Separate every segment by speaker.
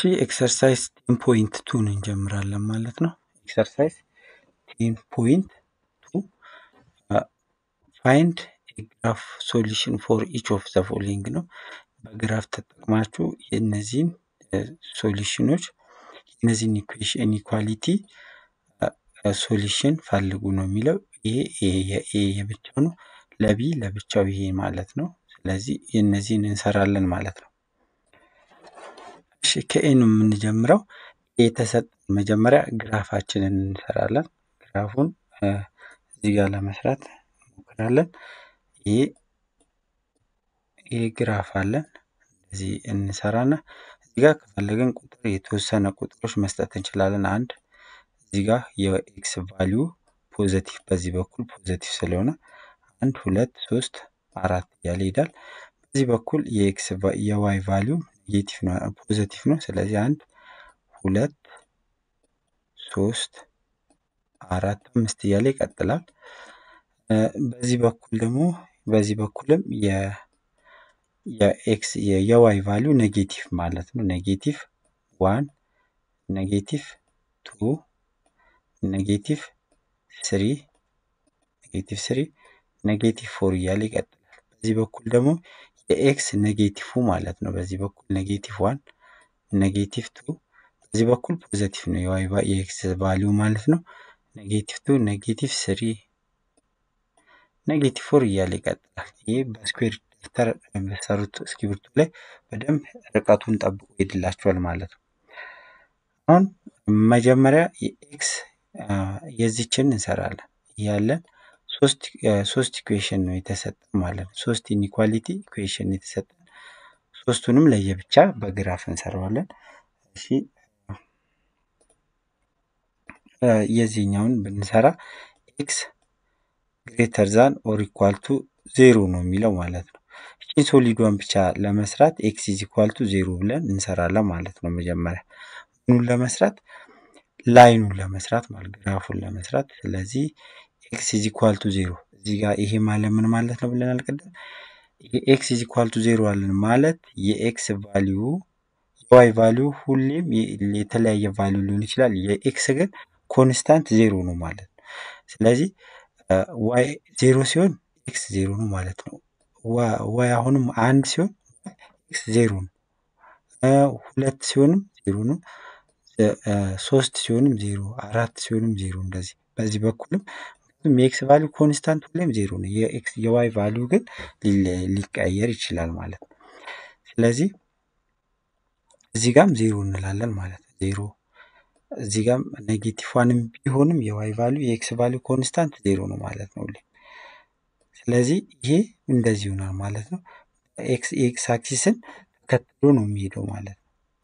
Speaker 1: ኤክሰርሳይዝ ቴን ፖይንት ቱን እንጀምራለን ማለት ነው። ኤክሰርሳይዝ ቴን ፖይንት ቱ ፋይንድ ግራፍ ሶሉሽን ፎር ኢች ኦፍ ዘ ፎሎዊንግ ነው። በግራፍ ተጠቅማችሁ የእነዚህን ሶሉሽኖች የእነዚህን ኢኩዌሽን ኢኒኳሊቲ ሶሉሽን ፈልጉ ነው የሚለው። ይሄ የኤ የብቻው ነው፣ ለቢ ለብቻው ይሄ ማለት ነው። ስለዚህ የእነዚህን እንሰራለን ማለት ነው። እሺ ከኤ ነው የምንጀምረው። የተሰጠን መጀመሪያ ግራፋችንን እንሰራለን። ግራፉን እዚህ ጋር ለመስራት እንሞክራለን። ይሄ ይሄ ግራፍ አለን። እዚህ እንሰራና እዚህ ጋር ከፈለግን ቁጥር የተወሰነ ቁጥሮች መስጠት እንችላለን። አንድ እዚህ ጋር የኤክስ ቫሊዩ ፖዘቲቭ በዚህ በኩል ፖዘቲቭ ስለሆነ አንድ ሁለት ሶስት አራት እያለ ይሄዳል። በዚህ በኩል የኤክስ የዋይ ቫሊዩ ኔጌቲቭ ነው ፖዘቲቭ ነው። ስለዚህ አንድ ሁለት ሶስት አራት አምስት እያለ ይቀጥላል። በዚህ በኩል ደግሞ በዚህ በኩልም የኤክስ የዋይ ቫሊዩ ኔጌቲቭ ማለት ነው። ኔጌቲቭ ዋን ኔጌቲቭ ቱ ኔጌቲቭ ስሪ ኔጌቲቭ ስሪ ኔጌቲቭ ፎር እያለ ይቀጥላል። በዚህ በኩል ደግሞ የኤክስ ኔጌቲቭ ማለት ነው። በዚህ በኩል ኔጌቲቭ ዋን ኔጌቲቭ ቱ በዚህ በኩል ፖዘቲቭ ነው የዋይ የኤክስ ቫሊዩ ማለት ነው። ኔጌቲቭ ቱ ኔጌቲቭ ስሪ ኔጌቲቭ ፎር እያለ ይቀጥላል። ይህ በስኩዌር ደፍተር በሰሩት እስክሪብቶ ላይ በደንብ ርቀቱን ጠብቆ ይሄድላቸዋል ማለት ነው። አሁን መጀመሪያ የኤክስ የዚችን እንሰራለን ያለን ሶስት ሶስት ኢኩዌሽን ነው የተሰጠን ማለት ነው። ሶስት ኢኒኳሊቲ ኢኩዌሽን የተሰጠን ሶስቱንም ለየብቻ በግራፍ እንሰራዋለን። እሺ የዚህኛውን ብንሰራ ኤክስ ግሬተር ዛን ኦር ኢኳል ቱ ዜሮ ነው የሚለው ማለት ነው። ይህን ሶሊዷን ብቻ ለመስራት ኤክስ ኢዝ ኢኳል ቱ ዜሮ ብለን እንሰራለን ማለት ነው። መጀመሪያ ምኑን ለመስራት ላይኑን ለመስራት ማለት ግራፉን ለመስራት ስለዚህ ኤክስ ኢዝ ኢኳል ቱ ዜሮ እዚህ ጋር ይሄ ማለት ምን ማለት ነው ብለናል ቅድም። ኤክስ ኢዝ ኢኳል ቱ ዜሮ አለን ማለት የኤክስ ቫሊዩ የዋይ ቫሊዩ ሁሌም የተለያየ ቫሊዩ ሊሆን ይችላል። የኤክስ ግን ኮንስታንት ዜሮ ነው ማለት ነው። ስለዚህ ዋይ ዜሮ ሲሆን ኤክስ ዜሮ ነው ማለት ነው። ዋይ አሁንም አንድ ሲሆን ኤክስ ዜሮ ነው። ሁለት ሲሆንም ዜሮ ነው። ሶስት ሲሆንም ዜሮ፣ አራት ሲሆንም ዜሮ እንደዚህ በዚህ በኩልም የኤክስ ቫሊዩ ኮንስታንት ሁሌም ዜሮ ነው። የኤክስ የዋይ ቫሊዩ ግን ሊቀየር ይችላል ማለት ነው። ስለዚህ እዚህ ጋም ዜሮ እንላለን ማለት ነው። ዜሮ እዚህ ጋም ኔጌቲቭ ዋንም ቢሆንም የዋይ ቫሊዩ የኤክስ ቫሊዩ ኮንስታንት ዜሮ ነው ማለት ነው ሁሌም። ስለዚህ ይሄ እንደዚህ ይሆናል ማለት ነው። ኤክስ ኤክስ አክሲስን ተከትሎ ነው የሚሄደው ማለት ነው።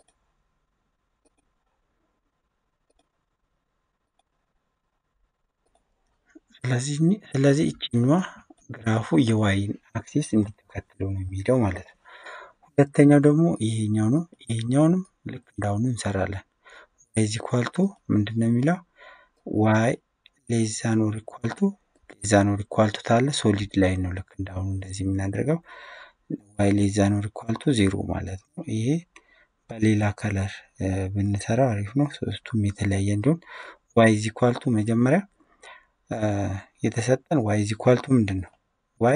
Speaker 1: ስለዚህ ስለዚህ እችኛዋ ግራፉ የዋይን አክሲስ እንዲተከትሎ ነው የሚሄደው ማለት ነው። ሁለተኛው ደግሞ ይሄኛው ነው። ይሄኛውንም ልክ እንዳሁኑ እንሰራለን። ዋይ ኢዝ ኢኳል ቱ ምንድን ነው የሚለው ዋይ ሌስ ዛን ኦር ኢኳል ቱ ሌስ ዛን ኦር ኢኳል ቱ ታለ ሶሊድ ላይ ነው ልክ እንዳሁኑ እንደዚህ የምናደርገው ዋይ ሌስ ዛን ኦር ኢኳል ቱ ዜሮ ማለት ነው። ይሄ በሌላ ከለር ብንሰራው አሪፍ ነው። ሶስቱም የተለያየ እንዲሆን ዋይ ኢዝ ኢኳል ቱ መጀመሪያ የተሰጠን ዋይ ኢዝ ኢኳል ቱ ምንድን ነው ዋይ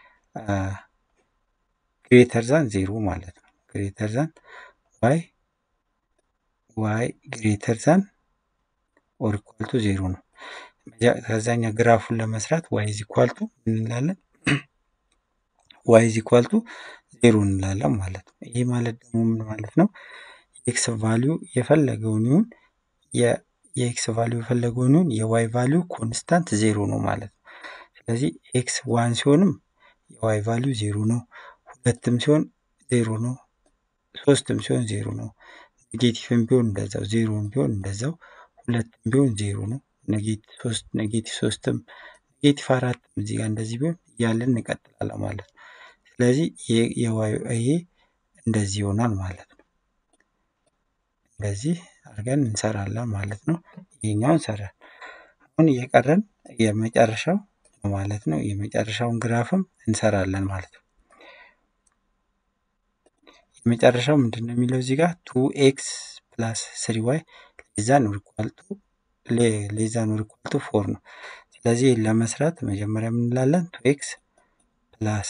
Speaker 1: ግሬተር ዛን ዜሮ ማለት ነው። ግሬተር ዛን ዋይ ዋይ ግሬተር ዛን ኦር ኢኳል ቱ ዜሮ ነው። ከዛኛ ግራፉን ለመስራት ዋይ ኢዝ ኢኳል ቱ እንላለን ዋይ ኢዝ ኢኳል ቱ ዜሮ እንላለን ማለት ነው። ይሄ ማለት ደግሞ ምን ማለት ነው? የኤክስ ቫሊዩ የፈለገውን ይሁን የኤክስ ቫሊዩ የፈለገውን ይሁን የዋይ ቫሊዩ ኮንስታንት ዜሮ ነው ማለት ነው። ስለዚህ ኤክስ ዋን ሲሆንም የዋይ ቫሊዩ ዜሮ ነው። ሁለትም ሲሆን ዜሮ ነው። ሶስትም ሲሆን ዜሮ ነው። ኔጌቲቭም ቢሆን እንደዛው፣ ዜሮም ቢሆን እንደዛው፣ ሁለትም ቢሆን ዜሮ ነው። ኔጌቲቭ ሶስት ኔጌቲቭ ሶስትም ኔጌቲቭ አራትም እዚህ ጋር እንደዚህ ቢሆን እያለን እንቀጥላለን ማለት ነው። ስለዚህ የዋይ ይሄ እንደዚህ ይሆናል ማለት ነው። እንደዚህ አድርገን እንሰራለን ማለት ነው። ይሄኛውን ሰራን። አሁን እየቀረን የመጨረሻው ማለት ነው። የመጨረሻውን ግራፍም እንሰራለን ማለት ነው። የመጨረሻው ምንድን ነው የሚለው እዚህ ጋር ቱ ኤክስ ፕላስ ስሪ ዋይ ሌዛን ኦር ኢኳል ቱ ሌዛን ኦር ኢኳል ቱ ፎር ነው። ስለዚህ ለመስራት መጀመሪያ የምንላለን ቱ ኤክስ ፕላስ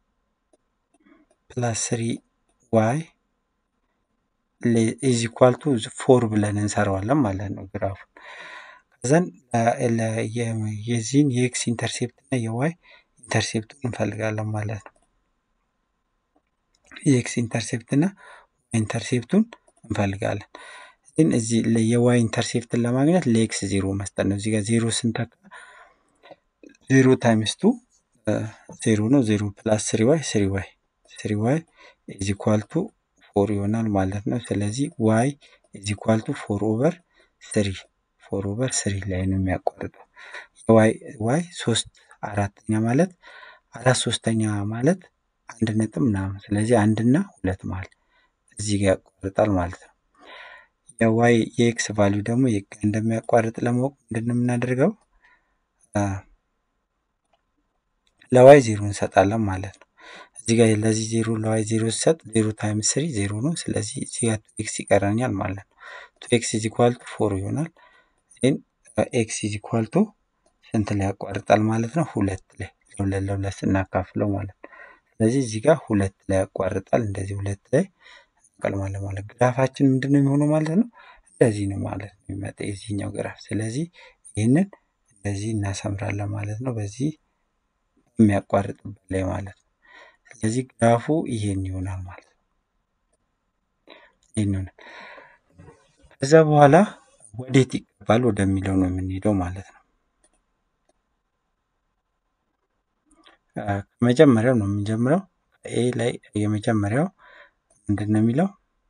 Speaker 1: ፕላስ ስሪ ዋይ ኢዝ ኢኳል ቱ ፎር ብለን እንሰራዋለን ማለት ነው ግራፉን። ከዛን የዚህን የኤክስ ኢንተርሴፕት እና የዋይ ኢንተርሴፕቱን እንፈልጋለን ማለት ነው። የኤክስ ኢንተርሴፕት እና ኢንተርሴፕቱን እንፈልጋለን። ግን እዚህ የዋይ ኢንተርሴፕትን ለማግኘት ለኤክስ ዜሮ መስጠት ነው። እዚህ ጋር ዜሮ ስንተካ ዜሮ ታይምስ ቱ ዜሮ ነው። ዜሮ ፕላስ ስሪ ዋይ ስሪ ዋይ ስሪ ዋይ ኢዝ ኢኳል ቱ ፎር ይሆናል ማለት ነው። ስለዚህ ዋይ ኢዝ ኢኳል ቱ ፎር ኦቨር ስሪ ፎር ኦቨር ስሪ ላይ ነው የሚያቋርጠው። ዋይ ዋይ ሶስት አራተኛ ማለት አራት ሶስተኛ ማለት አንድ ነጥብ ምናምን። ስለዚህ አንድና ሁለት ማለት እዚህ ጋር ያቋርጣል ማለት ነው። የዋይ የኤክስ ቫሊዩ ደግሞ እንደሚያቋርጥ ለማወቅ ምንድን ነው የምናደርገው? ለዋይ ዜሮ እንሰጣለን ማለት ነው። እዚህ ጋር ለዚህ ዜሮ ለዋይ ዜሮ ሲሰጥ ዜሮ ታይምስ ስሪ ዜሮ ነው። ስለዚህ እዚህ ጋር ቱ ኤክስ ይቀረኛል ማለት ነው። ቱ ኤክስ ኢዝ ኢኳል ቱ ፎር ይሆናል። ዜን ኤክስ ኢዝ ኢኳል ቱ ስንት ላይ ያቋርጣል ማለት ነው? ሁለት ላይ ለሁለት ለሁለት ስናካፍለው ማለት ነው። ስለዚህ እዚህ ጋር ሁለት ላይ ያቋርጣል። እንደዚህ ሁለት ላይ እንቀልማለን ማለት ግራፋችን ምንድን ነው የሚሆነው ማለት ነው? እንደዚህ ነው ማለት ነው የሚመጣ የዚህኛው ግራፍ። ስለዚህ ይህንን እንደዚህ እናሰምራለን ማለት ነው። በዚህ የሚያቋርጥበት ላይ ማለት ነው። ስለዚህ ግራፉ ይሄን ይሆናል ማለት ነው። ይሄን ይሆናል። ከዛ በኋላ ወዴት ይገባል ወደሚለው ነው የምንሄደው ማለት ነው። ከመጀመሪያው ነው የምንጀምረው። ኤ ላይ የመጀመሪያው ምንድን ነው የሚለው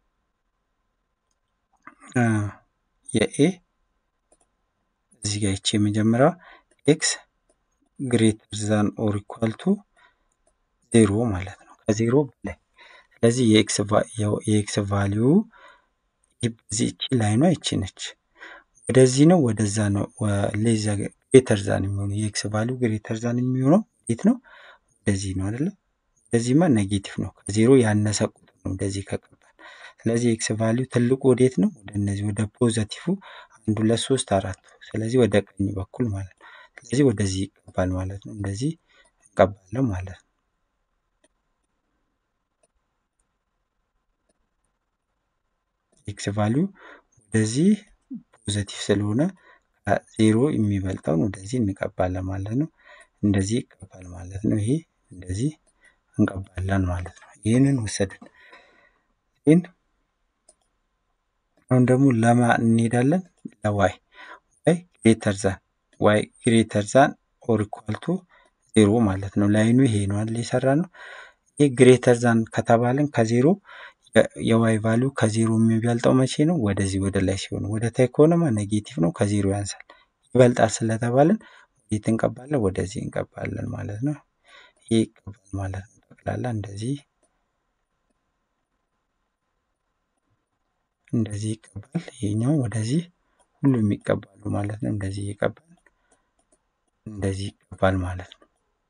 Speaker 1: የኤ እዚህ ጋር ይቺ የመጀመሪያዋ ኤክስ ግሬተር ዛን ኦር ኢኳል ቱ ዜሮ ማለት ነው። ከዜሮ በላይ ስለዚህ የኤክስ ቫሊዩ በዚህ እቺ ላይኗ ይቺ ነች። ወደዚህ ነው ወደዛ ነው ሌዛ ግሬተር ዛን የሚሆነው የኤክስ ቫሊዩ ግሬተር ዛን የሚሆነው እንዴት ነው? ወደዚህ ነው አይደለ? ወደዚህማ ኔጌቲቭ ነው። ከዜሮ ያነሰ ቁጥር ነው እንደዚህ ከቀባል። ስለዚህ ኤክስ ቫሊዩ ትልቁ ወዴት ነው? ወደ እነዚህ ወደ ፖዘቲቭ አንድ ሁለት ሶስት አራት። ስለዚህ ወደ ቀኝ በኩል ማለት ነው። ስለዚህ ወደዚህ ይቀባል ማለት ነው። እንደዚህ እንቀባለን ማለት ነው። ኤክስ ቫሊዩ ወደዚህ ፖዘቲቭ ስለሆነ ዜሮ የሚበልጠውን ወደዚህ እንቀባለን ማለት ነው። እንደዚህ ይቀባል ማለት ነው። ይሄ እንደዚህ እንቀባለን ማለት ነው። ይህንን ወሰድን። ግን አሁን ደግሞ ለማ እንሄዳለን ለዋይ ዋይ ግሬተር ዛን ዋይ ግሬተር ዛን ኦር ኢኳል ቱ ዜሮ ማለት ነው። ላይኑ ይሄ ነው አይደል የሰራ ነው። ይህ ግሬተር ዛን ከተባለን ከዜሮ የዋይ ቫሊዩ ከዜሮ የሚበልጠው መቼ ነው? ወደዚህ ወደ ላይ ሲሆን፣ ወደ ታይ ከሆነማ ኔጌቲቭ ነው፣ ከዜሮ ያንሳል። ይበልጣል ስለተባለን ወዴት እንቀባለን? ወደዚህ እንቀባለን ማለት ነው። ይሄ ይቀባል ማለት ነው። ጠቅላላ እንደዚህ እንደዚህ ይቀባል። ይሄኛው ወደዚህ ሁሉም ይቀባሉ ማለት ነው። እንደዚህ ይቀባል፣ እንደዚህ ይቀባል ማለት ነው።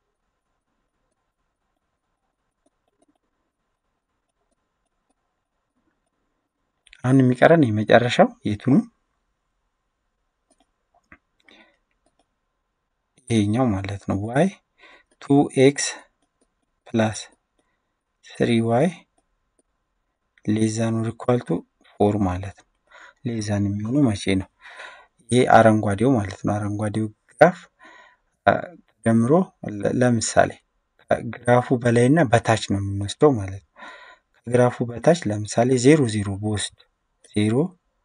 Speaker 1: አሁን የሚቀረን የመጨረሻው የቱ ነው? ይሄኛው ማለት ነው። ዋይ ቱ ኤክስ ፕላስ ስሪ ዋይ ሌዛን ኦር ኢኳል ቱ ፎር ማለት ነው። ሌዛን የሚሆነው መቼ ነው? ይሄ አረንጓዴው ማለት ነው። አረንጓዴው ግራፍ ተደምሮ ለምሳሌ ግራፉ በላይና በታች ነው የምንወስደው ማለት ነው። ከግራፉ በታች ለምሳሌ ዜሮ ዜሮ በውስጥ ዜሮ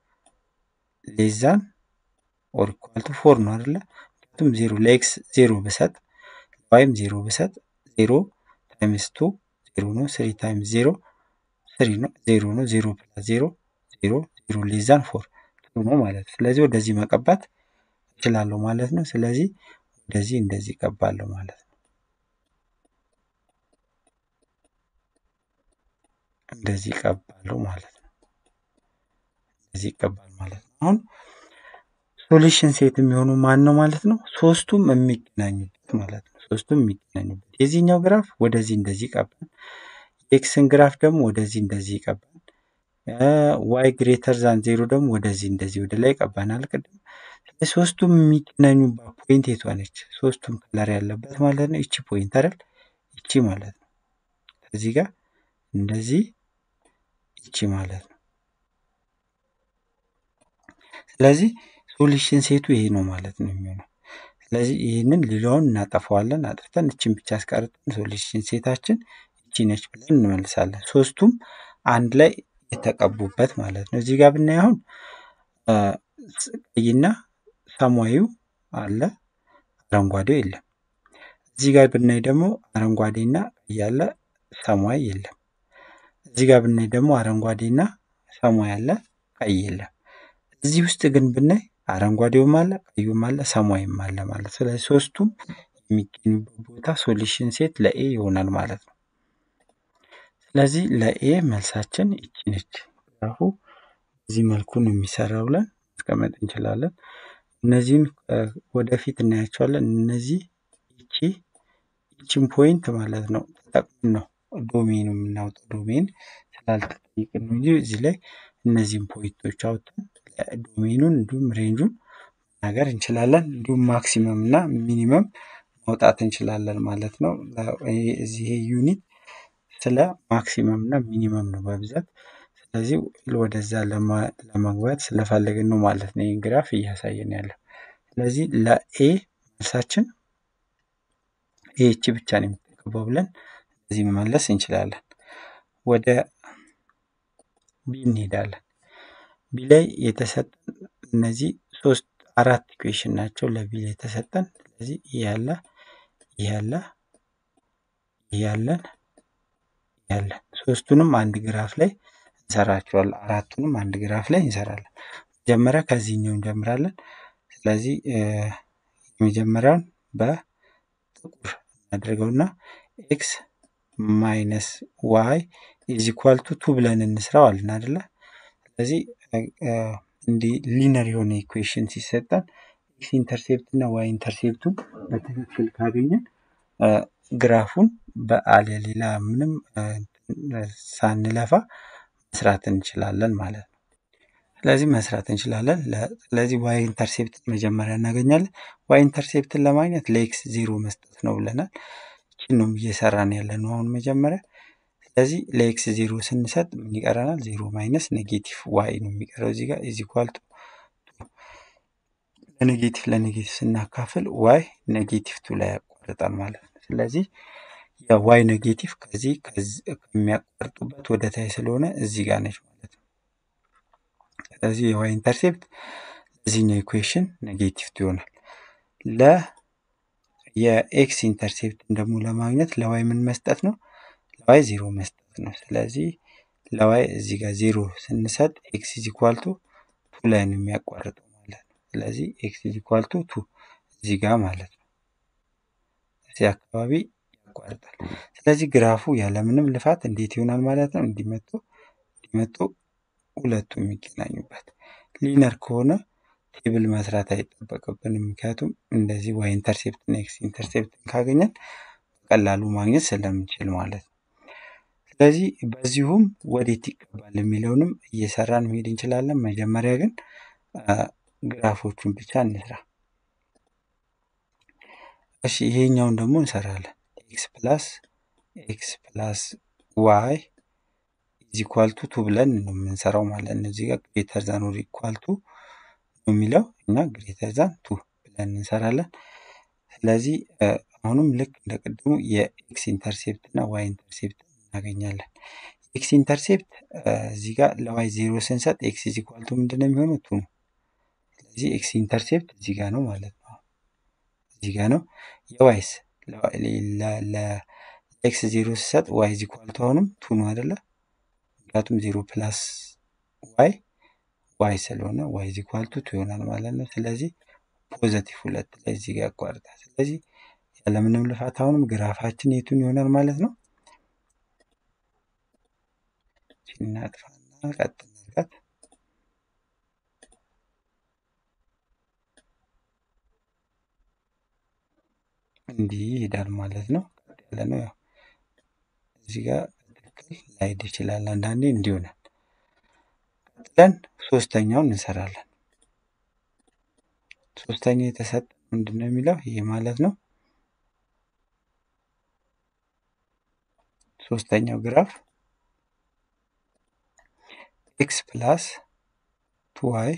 Speaker 1: ሌዛን ኦር ኢኳል ቱ ፎር ነው አይደለ? ምክንያቱም ዜሮ ለኤክስ ዜሮ ብሰጥ ለዋይም ዜሮ ብሰጥ ዜሮ ታይምስ ቱ ዜሮ ነው። ስሪ ታይምስ ዜሮ ስሪ ነው። ዜሮ ነው። ዜሮ ፕላስ ዜሮ ዜሮ ዜሮ ሌዛን ፎር ቱ ነው ማለት ነው። ስለዚህ ወደዚህ መቀባት እችላለሁ ማለት ነው። ስለዚህ ወደዚህ እንደዚህ ይቀባለሁ ማለት ነው። እንደዚህ ይቀባለሁ ማለት ነው። እንደዚህ ይቀባል ማለት ነው። አሁን ሶሉሽን ሴት የሚሆኑ ማን ነው ማለት ነው? ሶስቱም የሚገናኙበት ማለት ነው። ሶስቱም የሚገናኙበት የዚህኛው ግራፍ ወደዚህ እንደዚህ ይቀባል። የኤክስን ግራፍ ደግሞ ወደዚህ እንደዚህ ይቀባል። ዋይ ግሬተር ዛን ዜሮ ደግሞ ወደዚህ እንደዚህ ወደ ላይ ቀባናል ቅድም። ሶስቱም የሚገናኙባት ፖይንት የቷ ነች? ሶስቱም ከለር ያለበት ማለት ነው። ይቺ ፖይንት አይደል? ይቺ ማለት ነው። እዚህ ጋር እንደዚህ ይቺ ማለት ነው። ስለዚህ ሶሉሽን ሴቱ ይሄ ነው ማለት ነው የሚሆነው። ስለዚህ ይህንን ሌላውን እናጠፋዋለን። አጥፍተን እችን ብቻ አስቀርጠን ሶሉሽን ሴታችን እቺ ነች ብለን እንመልሳለን። ሶስቱም አንድ ላይ የተቀቡበት ማለት ነው። እዚህ ጋር ብናይ አሁን ቀይና ሰማያዊው አለ፣ አረንጓዴው የለም። እዚህ ጋር ብናይ ደግሞ አረንጓዴና ቀይ አለ፣ ሰማያዊ የለም። እዚህ ጋር ብናይ ደግሞ አረንጓዴና ሰማያዊ አለ፣ ቀይ የለም። እዚህ ውስጥ ግን ብናይ አረንጓዴውም አለ፣ ቀዩም አለ፣ ሰማያዊም አለ ማለት ስለዚህ ሶስቱም የሚገኙበት ቦታ ሶሉሽን ሴት ለኤ ይሆናል ማለት ነው። ስለዚህ ለኤ መልሳችን ይቺ ነች። ግራፉ በዚህ መልኩ ነው የሚሰራው ብለን ማስቀመጥ እንችላለን። እነዚህን ወደፊት እናያቸዋለን። እነዚህ ይቺ ይቺን ፖይንት ማለት ነው ተጠቅመን ነው ዶሜን የምናወጣው። ዶሜን ስላልተጠየቅን ነው እንጂ እዚህ ላይ እነዚህን ፖይንቶች አውጥተን ዶሜኑን እንዲሁም ሬንጁን መናገር እንችላለን። እንዲሁም ማክሲመም እና ሚኒመም ማውጣት እንችላለን ማለት ነው። እዚህ ይሄ ዩኒት ስለ ማክሲመም እና ሚኒመም ነው በብዛት። ስለዚህ ወደዛ ለመግባት ስለፈለግን ነው ማለት ነው ይህን ግራፍ እያሳየን ያለው። ስለዚህ ለኤ መልሳችን ይህቺ ብቻ ነው የምትገባው ብለን እዚህ መመለስ እንችላለን። ወደ ቢ እንሄዳለን። ቢ ላይ የተሰጠን እነዚህ ሶስት አራት ኢኩዌሽን ናቸው ለቢ ላይ የተሰጠን። ስለዚህ ይህ ያለ ይህ ያለ ይህ ያለን ያለን ሶስቱንም አንድ ግራፍ ላይ እንሰራቸዋለን። አራቱንም አንድ ግራፍ ላይ እንሰራለን። መጀመሪያ ከዚህኛው እንጀምራለን። ስለዚህ የመጀመሪያውን በጥቁር እናደርገውና ኤክስ ማይነስ ዋይ ኢዝ ኢኳል ቱ ቱ ብለን እንስራው አለን አይደለ? ስለዚህ እንዲህ ሊነር የሆነ ኢኩዌሽን ሲሰጠን ኤክስ ኢንተርሴፕት እና ዋይ ኢንተርሴፕቱን በትክክል ካገኘን ግራፉን በአለ ሌላ ምንም ሳንለፋ መስራት እንችላለን ማለት ነው። ስለዚህ መስራት እንችላለን። ስለዚህ ዋይ ኢንተርሴፕትን መጀመሪያ እናገኛለን። ዋይ ኢንተርሴፕትን ለማግኘት ለኤክስ ዜሮ መስጠት ነው ብለናል። ይህን ነው እየሰራን ያለ ነው አሁን መጀመሪያ። ስለዚህ ለኤክስ ዜሮ ስንሰጥ ምን ይቀረናል? ዜሮ ማይነስ ኔጌቲቭ ዋይ ነው የሚቀረው እዚህ ጋር ኢዝ ኢኳል ቱ ለኔጌቲቭ ለኔጌቲቭ ስናካፍል ዋይ ኔጌቲቭ ቱ ላይ ያቋርጣል ማለት ነው። ስለዚህ የዋይ ኔጌቲቭ ከዚህ ከሚያቋርጡበት ወደ ታይ ስለሆነ እዚህ ጋር ነች ማለት ነው። ስለዚህ የዋይ ኢንተርሴፕት ለዚህኛው ኢኩዌሽን ኔጌቲቭ ቱ ይሆናል። ለ የኤክስ ኢንተርሴፕትን ደግሞ ለማግኘት ለዋይ ምን መስጠት ነው? ለዋይ ዜሮ መስጠት ነው። ስለዚህ ለዋይ እዚህ ጋር ዜሮ ስንሰጥ ኤክስ ኢዝ ኢኳል ቱ ቱ ላይ ነው የሚያቋርጠው ማለት ነው። ስለዚህ ኤክስ ኢዝ ኢኳል ቱ ቱ እዚህ ጋር ማለት ነው። እዚህ አካባቢ ያቋርጣል። ስለዚህ ግራፉ ያለምንም ልፋት እንዴት ይሆናል ማለት ነው? እንዲመጡ እንዲመጡ ሁለቱ የሚገናኙበት ሊነር ከሆነ ቴብል መስራት አይጠበቅብንም። ምክንያቱም እንደዚህ ዋይ ኢንተርሴፕትና ኤክስ ኢንተርሴፕትን ካገኘን በቀላሉ ማግኘት ስለምንችል ማለት ነው። ስለዚህ በዚሁም ወዴት ይቀባል የሚለውንም እየሰራን መሄድ እንችላለን። መጀመሪያ ግን ግራፎቹን ብቻ እንስራ። እሺ ይሄኛውን ደግሞ እንሰራለን። ኤክስ ፕላስ ኤክስ ፕላስ ዋይ ኢዝ ኢኳል ቱ ቱ ብለን ነው የምንሰራው ማለት ነው። እዚህ ጋር ግሬተር ዛን ኦር ኢኳል ቱ ነው የሚለው እና ግሬተር ዛን ቱ ብለን እንሰራለን። ስለዚህ አሁንም ልክ እንደ ቅድሙ የኤክስ ኢንተርሴፕት እና ዋይ ኢንተርሴፕት እናገኛለን። ኤክስ ኢንተርሴፕት እዚህ ጋር ለዋይ ዜሮ ስንሰጥ ኤክስ ኢዝ ኢኳል ቱ ምንድን ነው የሚሆነው? ቱ ነው። ስለዚህ ኤክስ ኢንተርሴፕት እዚህ ጋር ነው ማለት ነው። እዚህ ጋር ነው። የዋይስ ለኤክስ ዜሮ ስሰጥ ዋይ ኢዝ ኢኳል ቱ አሁንም ቱ ነው አይደለ? ምክንያቱም ዜሮ ፕላስ ዋይ ዋይ ስለሆነ ዋይ ኢዝ ኢኳል ቱ ቱ ይሆናል ማለት ነው። ስለዚህ ፖዘቲቭ ሁለት ላይ እዚህ ጋር ያቋርጣል። ስለዚህ ያለምንም ልፋት አሁንም ግራፋችን የቱን ይሆናል ማለት ነው? እናጥፋና ቀጥ እናድርጋት። እንዲህ ይሄዳል ማለት ነው። ቀጥ ያለ ነው። ያው እዚህ ጋር በትክክል ላይሄድ ይችላል። አንዳንዴ እንዲህ ይሆናል። ቀጥለን ሶስተኛውን እንሰራለን። ሶስተኛው የተሰጠ ምንድን ነው የሚለው ይሄ ማለት ነው። ሶስተኛው ግራፍ ኤክስ ፕላስ ቱ ዋይ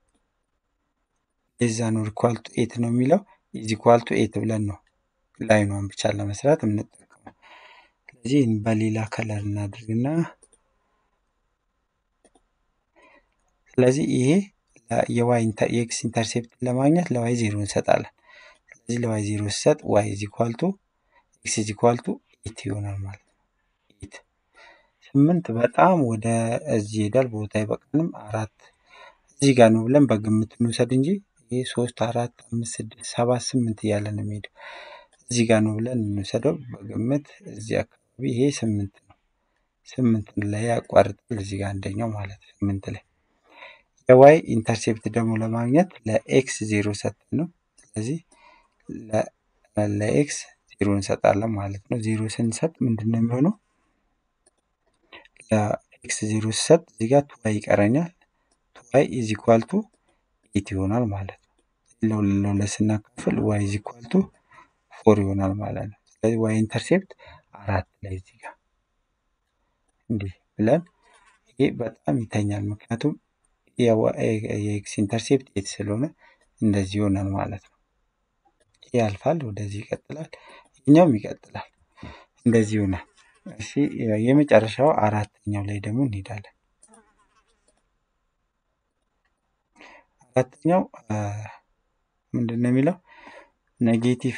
Speaker 1: ሌስ ዛን ኦር ኢኳል ቱ ኤት ነው የሚለው ኢዝ ኢኳል ቱ ኤት ብለን ነው ላይኗን ብቻ ለመስራት የምንጠቀመው። ስለዚህ በሌላ ከለር እናድርግና ስለዚህ ይሄ የዋይ የኤክስ ኢንተርሴፕትን ለማግኘት ለዋይ ዜሮ እንሰጣለን። ስለዚህ ለዋይ ዜሮ ሲሰጥ ዋይ ኢዝ ኢኳል ቱ ኤክስ ኢዝ ኢኳል ቱ ኤት ይሆናል ማለት ነው። ኤት ስምንት በጣም ወደ እዚህ ይሄዳል፣ ቦታ አይበቃንም። አራት እዚህ ጋር ነው ብለን በግምት እንውሰድ እንጂ ይሄ ሶስት አራት አምስት ስድስት ሰባት ስምንት እያለ ነው የሚሄደው። እዚህ ጋር ነው ብለን እንውሰደው በግምት እዚህ አካባቢ ይሄ ስምንት ነው። ስምንት ላይ ያቋርጣል እዚህ ጋር አንደኛው ማለት ስምንት ላይ የዋይ ኢንተርሴፕት ደግሞ ለማግኘት ለኤክስ ዜሮ ሰጠን ነው። ስለዚህ ለኤክስ ዜሮ እንሰጣለን ማለት ነው። ዜሮ ስንሰጥ ምንድን ነው የሚሆነው? ለኤክስ ዜሮ ሲሰጥ እዚህ ጋር ቱዋይ ይቀረኛል። ቱዋይ ኢዝ ኢኳል ቱ ኤት ይሆናል ማለት ነው። ለሁለት ስናካፍል ዋይ ኢዝ ኢኳል ቱ ፎር ይሆናል ማለት ነው። ስለዚህ ዋይ ኢንተርሴፕት አራት ላይ እዚህ ጋር እንዲህ ብለን ይሄ በጣም ይተኛል ምክንያቱም የኤክስ ኢንተርሴፕት ኤት ስለሆነ እንደዚህ ይሆናል ማለት ነው። ይህ ያልፋል፣ ወደዚህ ይቀጥላል፣ ይህኛውም ይቀጥላል፣ እንደዚህ ይሆናል። እሺ የመጨረሻው አራተኛው ላይ ደግሞ እንሄዳለን። አራተኛው ምንድን ነው የሚለው ኔጌቲቭ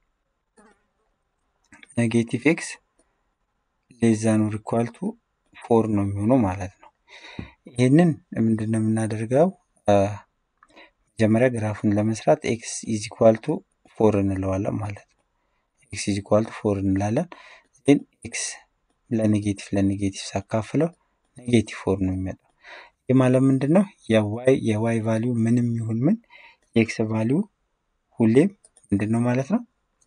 Speaker 1: ኔጌቲቭ ኤክስ ሌስ ዛን ኦር ኢኳል ቱ ፎር ነው የሚሆነው ማለት ነው። ይህንን ምንድን ነው የምናደርገው? መጀመሪያ ግራፉን ለመስራት ኤክስ ኢዝ ኢኳል ቱ ፎር እንለዋለን ማለት ነው። ኤክስ ኢዝ ኢኳል ቱ ፎር እንላለን። ግን ኤክስ ለኔጌቲቭ ለኔጌቲቭ ሳካፍለው ኔጌቲቭ ፎር ነው የሚመጣው። ይህ ማለት ምንድን ነው? የዋይ የዋይ ቫሊዩ ምንም ይሁን ምን የኤክስ ቫሊዩ ሁሌም ምንድን ነው ማለት ነው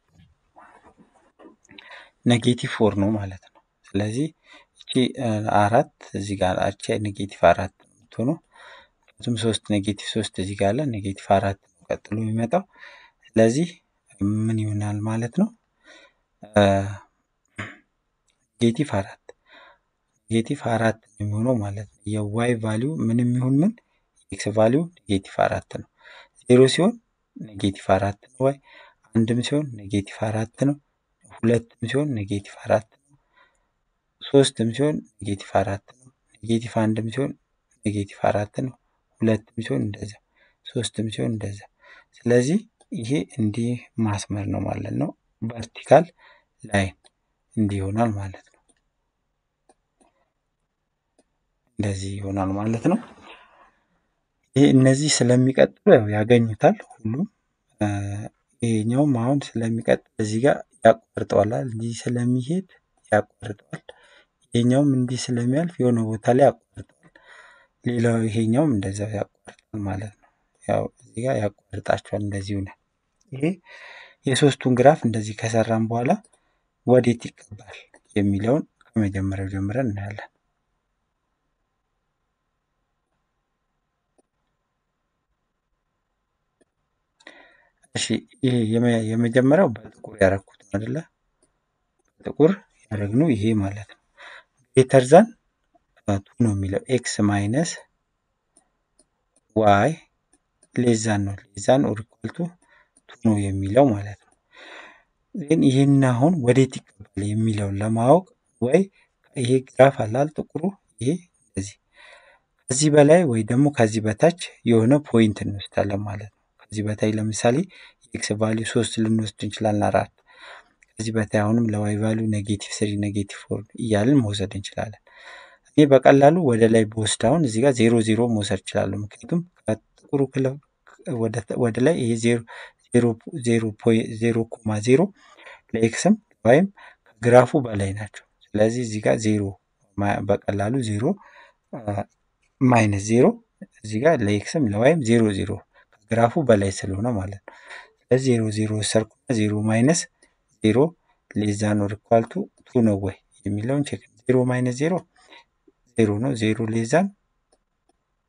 Speaker 1: ኔጌቲቭ ፎር ነው ማለት ነው። ስለዚህ እቺ አራት እዚህ ጋር አቻ ኔጌቲቭ አራት ነው የምትሆነው። ምክንያቱም ሶስት ኔጌቲቭ ሶስት እዚህ ጋር አለ ኔጌቲቭ አራት ነው ቀጥሎ የሚመጣው። ስለዚህ ምን ይሆናል ማለት ነው ኔጌቲቭ አራት ኔጌቲቭ አራት ነው የሚሆነው ማለት ነው። የዋይ ቫሊዩ ምንም ይሁን ምን የኤክስ ቫሊዩ ኔጌቲቭ አራት ነው። ዜሮ ሲሆን ኔጌቲቭ አራት ነው ዋይ፣ አንድም ሲሆን ኔጌቲቭ አራት ነው፣ ሁለትም ሲሆን ኔጌቲቭ አራት ነው፣ ሶስትም ሲሆን ኔጌቲቭ አራት ነው፣ ኔጌቲቭ አንድም ሲሆን ኔጌቲቭ አራት ነው፣ ሁለትም ሲሆን እንደዛ፣ ሶስትም ሲሆን እንደዛ። ስለዚህ ይሄ እንዲህ ማስመር ነው ማለት ነው። ቨርቲካል ላይን እንዲህ ይሆናል ማለት ነው። እንደዚህ ይሆናል ማለት ነው። ይህ እነዚህ ስለሚቀጥሉ ያው ያገኙታል ሁሉም። ይሄኛውም አሁን ስለሚቀጥል እዚህ ጋር ያቋርጠዋል፣ እንዲህ ስለሚሄድ ያቋርጠዋል። ይሄኛውም እንዲህ ስለሚያልፍ የሆነ ቦታ ላይ ያቋርጠዋል። ሌላው ይሄኛውም እንደዛው ያቋርጣል ማለት ነው። ያው እዚህ ጋር ያቋርጣቸዋል እንደዚህ ይሆናል። ይሄ የሶስቱን ግራፍ እንደዚህ ከሰራን በኋላ ወዴት ይቀባል የሚለውን ከመጀመሪያው ጀምረን እናያለን። እሺ ይሄ የመጀመሪያው በጥቁር ያደረኩት አይደለ? በጥቁር ያደረግነው ይሄ ማለት ነው። ግሬተር ዛን ቱ ነው የሚለው ኤክስ ማይነስ ዋይ ሌዛን ነው ሌዛን ኦር ኢኳል ቱ ቱ ነው የሚለው ማለት ነው። ግን ይህን አሁን ወዴት ይቀባል የሚለውን ለማወቅ ወይ ይሄ ግራፍ አላል ጥቁሩ ይሄ እንደዚህ ከዚህ በላይ ወይ ደግሞ ከዚህ በታች የሆነ ፖይንት እንወስዳለን ማለት ነው። ከዚህ በታይ ለምሳሌ የኤክስ ቫሊዩ ሶስት ልንወስድ እንችላለን፣ አራት ከዚህ በታይ አሁንም ለዋይ ቫሊዩ ኔጌቲቭ ስሪ ኔጌቲቭ ፎር እያልን መውሰድ እንችላለን። እኔ በቀላሉ ወደ ላይ በወስድ አሁን እዚህ ጋር ዜሮ ዜሮ መውሰድ እችላለሁ። ምክንያቱም ከጥቁሩ ክለብ ወደ ላይ ይሄ ዜሮ ኮማ ዜሮ ለኤክስም ወይም ከግራፉ በላይ ናቸው። ስለዚህ እዚህ ጋር ዜሮ በቀላሉ ዜሮ ማይነስ ዜሮ እዚህ ጋር ለኤክስም ለዋይም ዜሮ ዜሮ ከግራፉ በላይ ስለሆነ ማለት ነው። ስለዚህ ዜሮ ዜሮ ወሰድኩና ዜሮ ማይነስ ዜሮ ሌዛን ኦር ኢኳል ቱ ቱ ነው ወይ የሚለውን ቼክ ዜሮ ማይነስ ዜሮ ዜሮ ነው። ዜሮ ሌዛን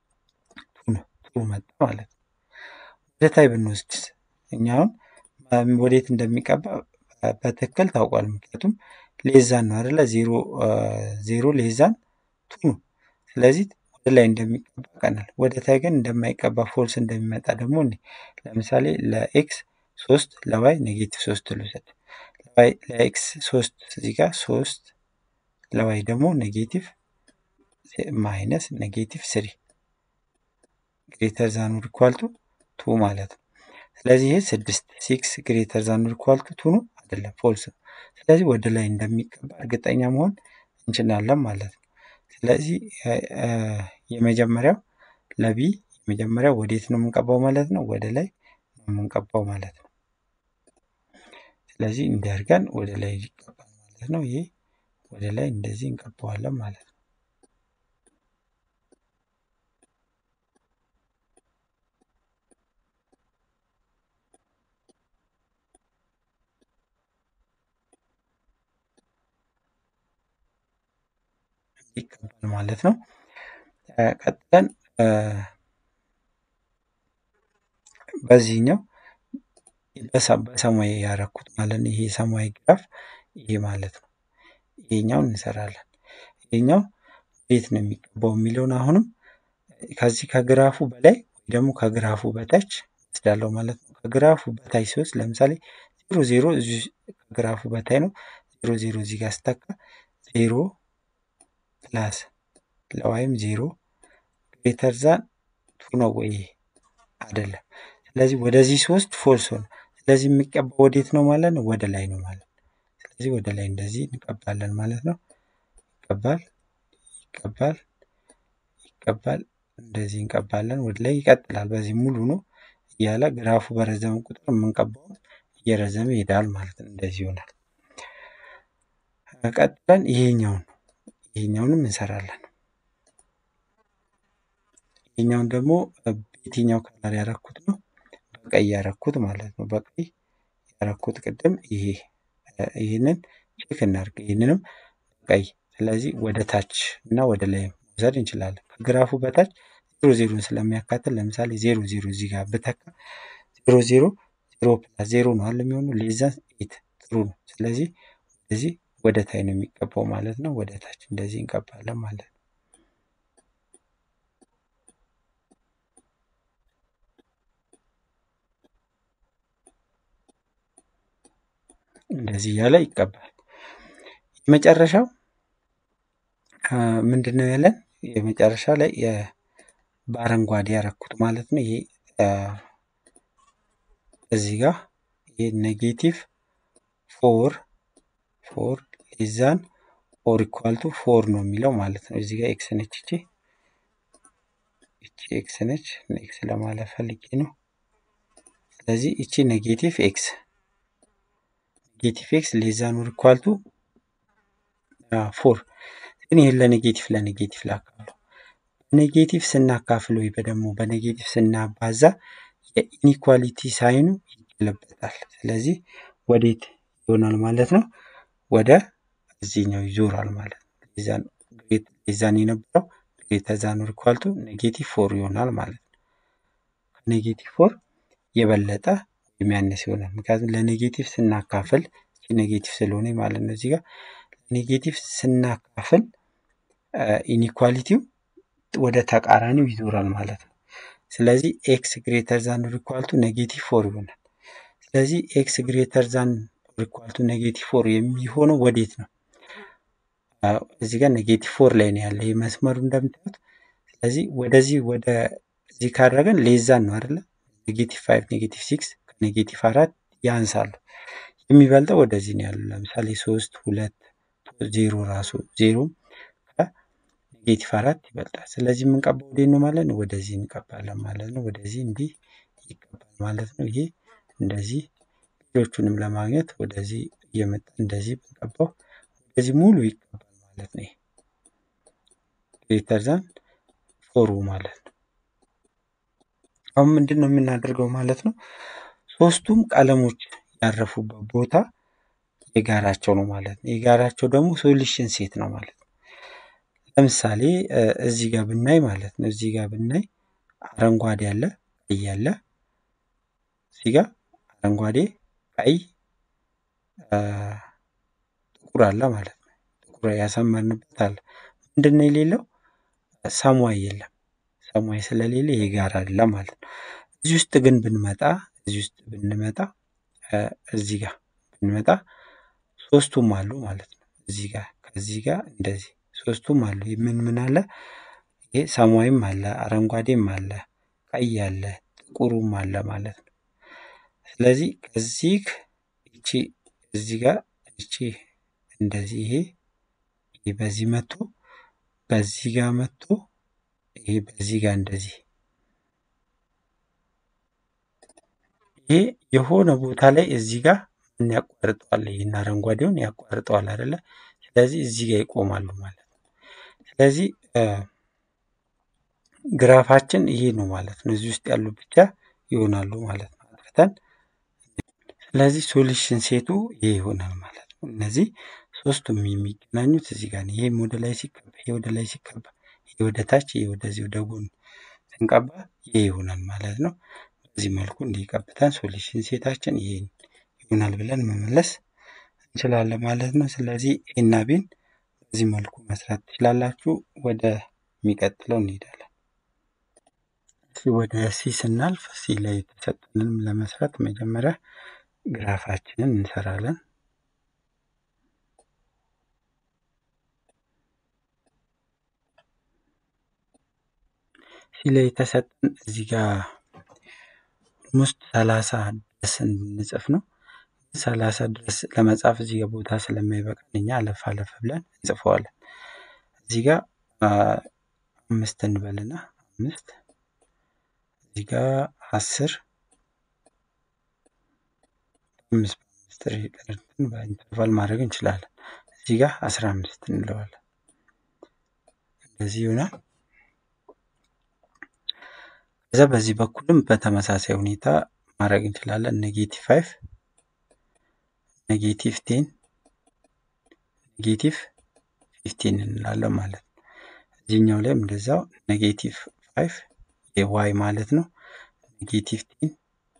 Speaker 1: ቱ መጣ ማለት ነው። ወደ ታይ ብንወስድስ እኛ አሁን ወዴት እንደሚቀባ በትክክል ታውቋል። ምክንያቱም ሌዛን ነው አይደለ? ዜሮ ዜሮ ሌዛን ቱ ነው። ስለዚህ ወደ ላይ እንደሚቀባ ቀናል። ወደ ታይ ግን እንደማይቀባ ፎልስ እንደሚመጣ ደግሞ እኔ ለምሳሌ ለኤክስ ሶስት ለዋይ ኔጌቲቭ ሶስት ልውሰድ። ለኤክስ ሶስት እዚህ ጋር ሶስት ለዋይ ደግሞ ኔጌቲቭ ማይነስ ኔጌቲቭ ስሪ ግሬተር ዛን ኦር ኢኳል ቱ ቱ ማለት ነው። ስለዚህ ይሄ ስድስት ሲክስ ግሬተር ዛን ኦር ኢኳል ቱ ቱ ነው አይደለም፣ ፎልስ ነው። ስለዚህ ወደ ላይ እንደሚቀባ እርግጠኛ መሆን እንችላለን ማለት ነው። ስለዚህ የመጀመሪያው ለቢ የመጀመሪያው ወዴት ነው የምንቀባው ማለት ነው? ወደ ላይ ነው የምንቀባው ማለት ነው። ስለዚህ እንዲያርገን ወደ ላይ ይቀባል ማለት ነው። ይሄ ወደ ላይ እንደዚህ እንቀባዋለን ማለት ነው። ይቀባል ማለት ነው። ቀጥለን በዚህኛው በሰማያዊ ያረኩት ማለት ነው። ይሄ ሰማያዊ ግራፍ ይሄ ማለት ነው። ይሄኛውን እንሰራለን። ይሄኛው እንዴት ነው የሚቀባው የሚለውን አሁንም ከዚህ ከግራፉ በላይ ወይ ደግሞ ከግራፉ በታች ወስዳለሁ ማለት ነው። ከግራፉ በታች ሲወስድ ለምሳሌ ዜሮ ዜሮ እዚህ ከግራፉ በታይ ነው። ዜሮ ዜሮ እዚህ ጋር ስተካ ዜሮ ፕላስ ለዋይም ዜሮ ግሬተር ዛን ቱ ነው ወይ አይደለም። ስለዚህ ወደዚህ ሶስት ፎልስ ሆነ። ስለዚህ የሚቀባው ወዴት ነው ማለት ነው? ወደ ላይ ነው ማለት ነው። ስለዚህ ወደ ላይ እንደዚህ እንቀባለን ማለት ነው። ይቀባል ይቀባል ይቀባል እንደዚህ እንቀባለን። ወደ ላይ ይቀጥላል። በዚህ ሙሉ ነው እያለ ግራፉ በረዘመ ቁጥር የምንቀባው እየረዘመ ይሄዳል ማለት ነው። እንደዚህ ይሆናል። ቀጥለን ይሄኛውን ይሄኛውንም እንሰራለን። ይሄኛውን ደግሞ በየትኛው ከለር ያረኩት ነው? በቀይ ያረኩት ማለት ነው። በቀይ ያረኩት ቅድም ይሄ ይህንን ቼክ እናድርግ። ይህንንም በቀይ ስለዚህ ወደ ታች እና ወደ ላይ መውሰድ እንችላለን። ከግራፉ በታች ዜሮ ዜሮን ስለሚያካትል ለምሳሌ ዜሮ ዜሮ እዚህ ጋር ብተካ ዜሮ ዜሮ ዜሮ ፕላስ ዜሮ ነው አለ የሚሆኑ ሌዛ ኤት ጥሩ ነው። ስለዚህ ወደዚህ ወደ ታይ ነው የሚቀባው ማለት ነው። ወደ ታች እንደዚህ እንቀባለን ማለት ነው። እንደዚህ እያለ ይቀባል። የመጨረሻው ምንድን ነው ያለን? የመጨረሻ ላይ በአረንጓዴ ያረኩት ማለት ነው። ይሄ እዚህ ጋር ይሄ ኔጌቲቭ ፎር ፎር ሌዛን ኦር ኢኳል ቱ ፎር ነው የሚለው ማለት ነው። እዚህ ጋር ኤክስ ነች እቺ እቺ ኤክስ ነች። ኤክስ ለማለት ፈልጌ ነው። ስለዚህ እቺ ኔጌቲቭ ኤክስ ኔጌቲቭ ኤክስ ሌዛን ኦር ኢኳል ቱ ፎር ግን ይህን ለኔጌቲቭ ለኔጌቲቭ ላካፍለው በኔጌቲቭ ስናካፍል ወይ ደግሞ በኔጌቲቭ ስናባዛ የኢኒኳሊቲ ሳይኑ ይገለበጣል። ስለዚህ ወዴት ይሆናል ማለት ነው? ወደ እዚህኛው ይዞራል ማለት ነው። ሌዛን የነበረው ግሬተር ዛን ኦር ኢኳል ቱ ኔጌቲቭ ፎር ይሆናል ማለት ነው። ከኔጌቲቭ ፎር የበለጠ የሚያነስ ይሆናል። ምክንያቱም ለኔጌቲቭ ስናካፍል ኔጌቲቭ ስለሆነ ማለት ነው። እዚህ ጋር ኔጌቲቭ ስናካፍል ኢኒኳሊቲው ወደ ተቃራኒው ይዞራል ማለት ነው። ስለዚህ ኤክስ ግሬተር ዛን ኦር ኢኳል ቱ ኔጌቲቭ ፎር ይሆናል። ስለዚህ ኤክስ ግሬተር ዛን ኦር ኢኳል ቱ ኔጌቲቭ ፎር የሚሆነው ወዴት ነው? እዚህ ጋር ኔጌቲቭ ፎር ላይ ነው ያለ ይህ መስመሩ እንደምታዩት። ስለዚህ ወደዚህ ወደ እዚህ ካደረገን ሌዛን ነው አይደለ? ኔጌቲቭ ፋይቭ ኔጌቲቭ ሲክስ ከኔጌቲቭ አራት ያንሳሉ። የሚበልጠው ወደዚህ ነው ያሉ። ለምሳሌ ሶስት ሁለት ዜሮ ራሱ ዜሮ ከኔጌቲቭ አራት ይበልጣል። ስለዚህ የምንቀባው ወዴት ነው ማለት ነው? ወደዚህ እንቀባለን ማለት ነው። ወደዚህ እንዲህ ይቀባል ማለት ነው። ይሄ እንደዚህ ሌሎቹንም ለማግኘት ወደዚህ እየመጣ እንደዚህ ብንቀባው ወደዚህ ሙሉ ይቀባል ማለት ነው። ግሬተር ዛን ፎሩ ማለት ነው። አሁን ምንድን ነው የምናደርገው ማለት ነው? ሶስቱም ቀለሞች ያረፉበት ቦታ የጋራቸው ነው ማለት ነው። የጋራቸው ደግሞ ሶሉሽን ሴት ነው ማለት ነው። ለምሳሌ እዚህ ጋር ብናይ ማለት ነው እዚህ ጋር ብናይ አረንጓዴ አለ፣ ቀይ አለ። እዚህ ጋር አረንጓዴ፣ ቀይ፣ ጥቁር አለ ማለት ነው። ጥቁር ያሰመርንበት አለ። ምንድን ነው የሌለው? ሰማይ የለም። ሰማይ ስለሌለ ይሄ ጋር አለ ማለት ነው። እዚህ ውስጥ ግን ብንመጣ እዚህ ውስጥ ብንመጣ እዚህ ጋር ብንመጣ ሶስቱም አሉ ማለት ነው። እዚህ ጋር ከዚህ ጋር እንደዚህ ሶስቱም አሉ። ምን ምን አለ? ይሄ ሰማያዊም አለ፣ አረንጓዴም አለ፣ ቀይ አለ፣ ጥቁሩም አለ ማለት ነው። ስለዚህ ከዚህ እቺ እዚህ ጋር እቺ እንደዚህ ይሄ ይሄ በዚህ መጥቶ በዚህ ጋር መጥቶ ይሄ በዚህ ጋር እንደዚህ ይሄ የሆነ ቦታ ላይ እዚህ ጋር ምን ያቋርጠዋል? ይህን አረንጓዴውን ያቋርጠዋል አይደለ? ስለዚህ እዚህ ጋር ይቆማሉ ማለት ነው። ስለዚህ ግራፋችን ይሄ ነው ማለት ነው። እዚህ ውስጥ ያሉ ብቻ ይሆናሉ ማለት ነው አጥፍተን። ስለዚህ ሶሉሽን ሴቱ ይሄ ይሆናል ማለት ነው። እነዚህ ሶስቱም የሚገናኙት እዚህ ጋር ነው። ይሄም ወደ ላይ ሲቀባ፣ ይሄ ወደ ላይ ሲቀባ፣ ይሄ ወደ ታች፣ ይሄ ወደዚህ ወደ ጎን ስንቀባ ይሄ ይሆናል ማለት ነው። በዚህ መልኩ እንዲቀብተን ሶሉሽን ሴታችን ይሄ ይሆናል ብለን መመለስ እንችላለን ማለት ነው። ስለዚህ ኤና ቢን በዚህ መልኩ መስራት ትችላላችሁ። ወደ የሚቀጥለው እንሄዳለን። ወደ ሲ ስናልፍ ሲ ላይ የተሰጠንም ለመስራት መጀመሪያ ግራፋችንን እንሰራለን። ሲ ላይ የተሰጠን እዚህ ጋር ኦልሞስት ሰላሳ ድረስ እንድንጽፍ ነው። ሰላሳ ድረስ ለመጻፍ እዚህ ጋር ቦታ ስለማይበቃን እኛ አለፍ አለፍ ብለን እንጽፈዋለን። እዚህ ጋር አምስት እንበልና አምስት እዚህ ጋር አስር አምስት በአምስት ሪቀርትን በኢንተርቫል ማድረግ እንችላለን። እዚህ ጋር አስራ አምስት እንለዋለን። እንደዚህ ይሆናል። ከዛ በዚህ በኩልም በተመሳሳይ ሁኔታ ማድረግ እንችላለን። ኔጌቲቭ ፋይቭ ኔጌቲቭ ቴን ኔጌቲቭ ፊፍቲን እንላለን ማለት ነው። እዚህኛው ላይም እንደዛው ኔጌቲቭ ፋይቭ የዋይ ማለት ነው። ኔጌቲቭ ቴን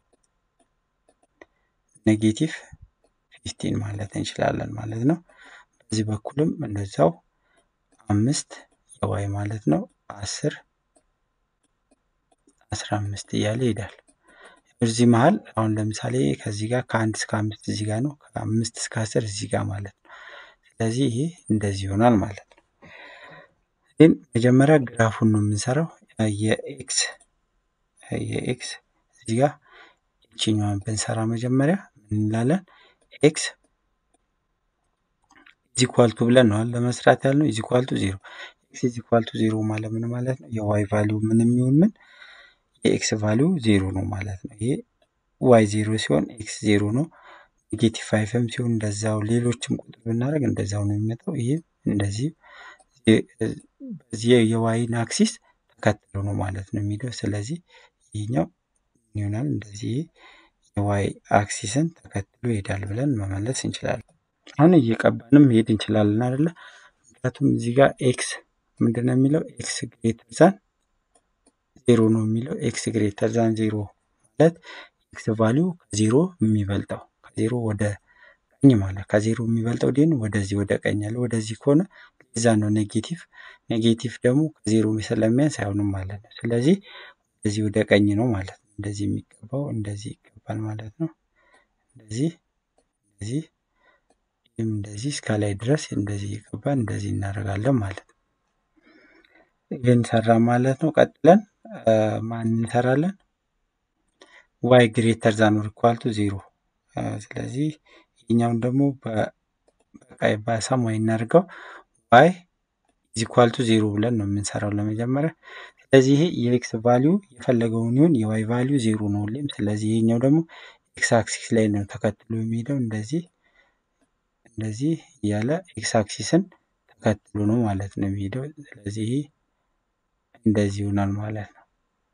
Speaker 1: ኔጌቲቭ ፊፍቲን ማለት እንችላለን ማለት ነው። በዚህ በኩልም እንደዛው አምስት የዋይ ማለት ነው። አስር አስራ አምስት እያለ ይሄዳል። እዚህ መሀል አሁን ለምሳሌ ከዚህ ጋር ከአንድ እስከ አምስት እዚህ ጋር ነው። ከአምስት እስከ አስር እዚህ ጋር ማለት ነው። ስለዚህ ይሄ እንደዚህ ይሆናል ማለት ነው። ግን መጀመሪያ ግራፉን ነው የምንሰራው። የኤክስ የኤክስ እዚህ ጋር ይችኛዋን ብንሰራ መጀመሪያ ምን እንላለን? ኤክስ ኢዚኳልቱ ብለን ነው ለመስራት ያልነው። ኢዚኳልቱ ዜሮ ኤክስ ኢዚኳልቱ ዜሮ ማለት ምን ማለት ነው? የዋይ ቫሊዩ ምን የሚሆን ምን የኤክስ ቫሊዩ ዜሮ ነው ማለት ነው። ይሄ ዋይ ዜሮ ሲሆን ኤክስ ዜሮ ነው። ኔጌቲቭ ፋይቭም ሲሆን እንደዛው፣ ሌሎችም ቁጥር ብናደርግ እንደዛው ነው የሚመጣው። ይሄ እንደዚህ በዚህ የዋይን አክሲስ ተከትሎ ነው ማለት ነው የሚሄደው። ስለዚህ ይህኛው ይሆናል እንደዚህ የዋይ አክሲስን ተከትሎ ይሄዳል ብለን መመለስ እንችላለን። አሁን እየቀባንም መሄድ እንችላለን አይደለ? ምክንያቱም እዚህ ጋር ኤክስ ምንድን ነው የሚለው ኤክስ ግሬተር ዛን ዜሮ ነው የሚለው ኤክስ ግሬተር ዛን ዜሮ ማለት ኤክስ ቫሊዩ ከዜሮ የሚበልጠው ከዜሮ ወደ ቀኝ ማለት ከዜሮ የሚበልጠው ዴን ወደዚህ ወደ ቀኝ ያለ ወደዚህ ከሆነ ዛ ነው ኔጌቲቭ ኔጌቲቭ ደግሞ ከዜሮ ስለሚያንስ አይሆንም ማለት ነው። ስለዚህ ወደዚህ ወደ ቀኝ ነው ማለት ነው። እንደዚህ የሚገባው እንደዚህ ይገባል ማለት ነው። እንደዚህ እንደዚህ ይህም እንደዚህ እስከ ላይ ድረስ እንደዚህ ይገባል እንደዚህ እናደርጋለን ማለት ነው። ይህን ሰራ ማለት ነው። ቀጥለን ማን እንሰራለን? ዋይ ግሬተር ዛን ኦር ኢኳል ቱ ዜሮ። ስለዚህ ይህኛውን ደግሞ በቀይ በሰማያዊ እናድርገው። ዋይ ኢዝ ኢኳል ቱ ዜሮ ብለን ነው የምንሰራው ለመጀመሪያ። ስለዚህ ይሄ የኤክስ ቫሊዩ የፈለገውን ይሁን የዋይ ቫሊዩ ዜሮ ነው ሁሌም። ስለዚህ ይሄኛው ደግሞ ኤክስ አክሲስ ላይ ነው ተከትሎ የሚሄደው እንደዚህ እንደዚህ እያለ ኤክስ አክሲስን ተከትሎ ነው ማለት ነው የሚሄደው። ስለዚህ ይሄ እንደዚህ ይሆናል ማለት ነው።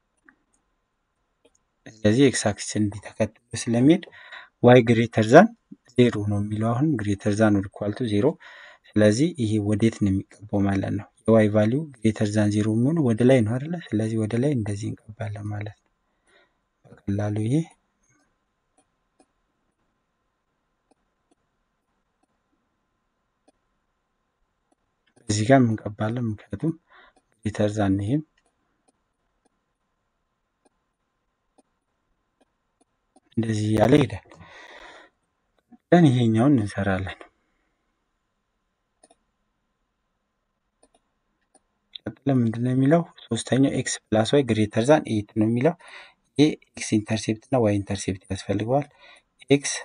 Speaker 1: ስለዚህ ኤክስ አክሲስን እንዲህ ተከትሎ ስለሚሄድ ዋይ ግሬተር ዛን ዜሮ ነው የሚለው አሁን ግሬተር ዛን ኦር ኢኳል ቱ ዜሮ። ስለዚህ ይሄ ወዴት ነው የሚገባው ማለት ነው? የዋይ ቫሊዩ ግሬተር ዛን ዜሮ የሚሆኑ ወደ ላይ ነው አይደለ? ስለዚህ ወደ ላይ እንደዚህ እንቀባለን ማለት ነው። በቀላሉ ይሄ እዚህ ጋር እንቀባለን፣ ምክንያቱም ግሬተር ዛን ይሄም እንደዚህ እያለ ይሄዳል። ቀጥለን ይሄኛውን እንሰራለን። ቀጥለን ምንድን ነው የሚለው ሶስተኛው ኤክስ ፕላስ ዋይ ግሬተር ዛን ኤት ነው የሚለው። ይሄ ኤክስ ኢንተርሴፕት እና ዋይ ኢንተርሴፕት ያስፈልገዋል። ኤክስ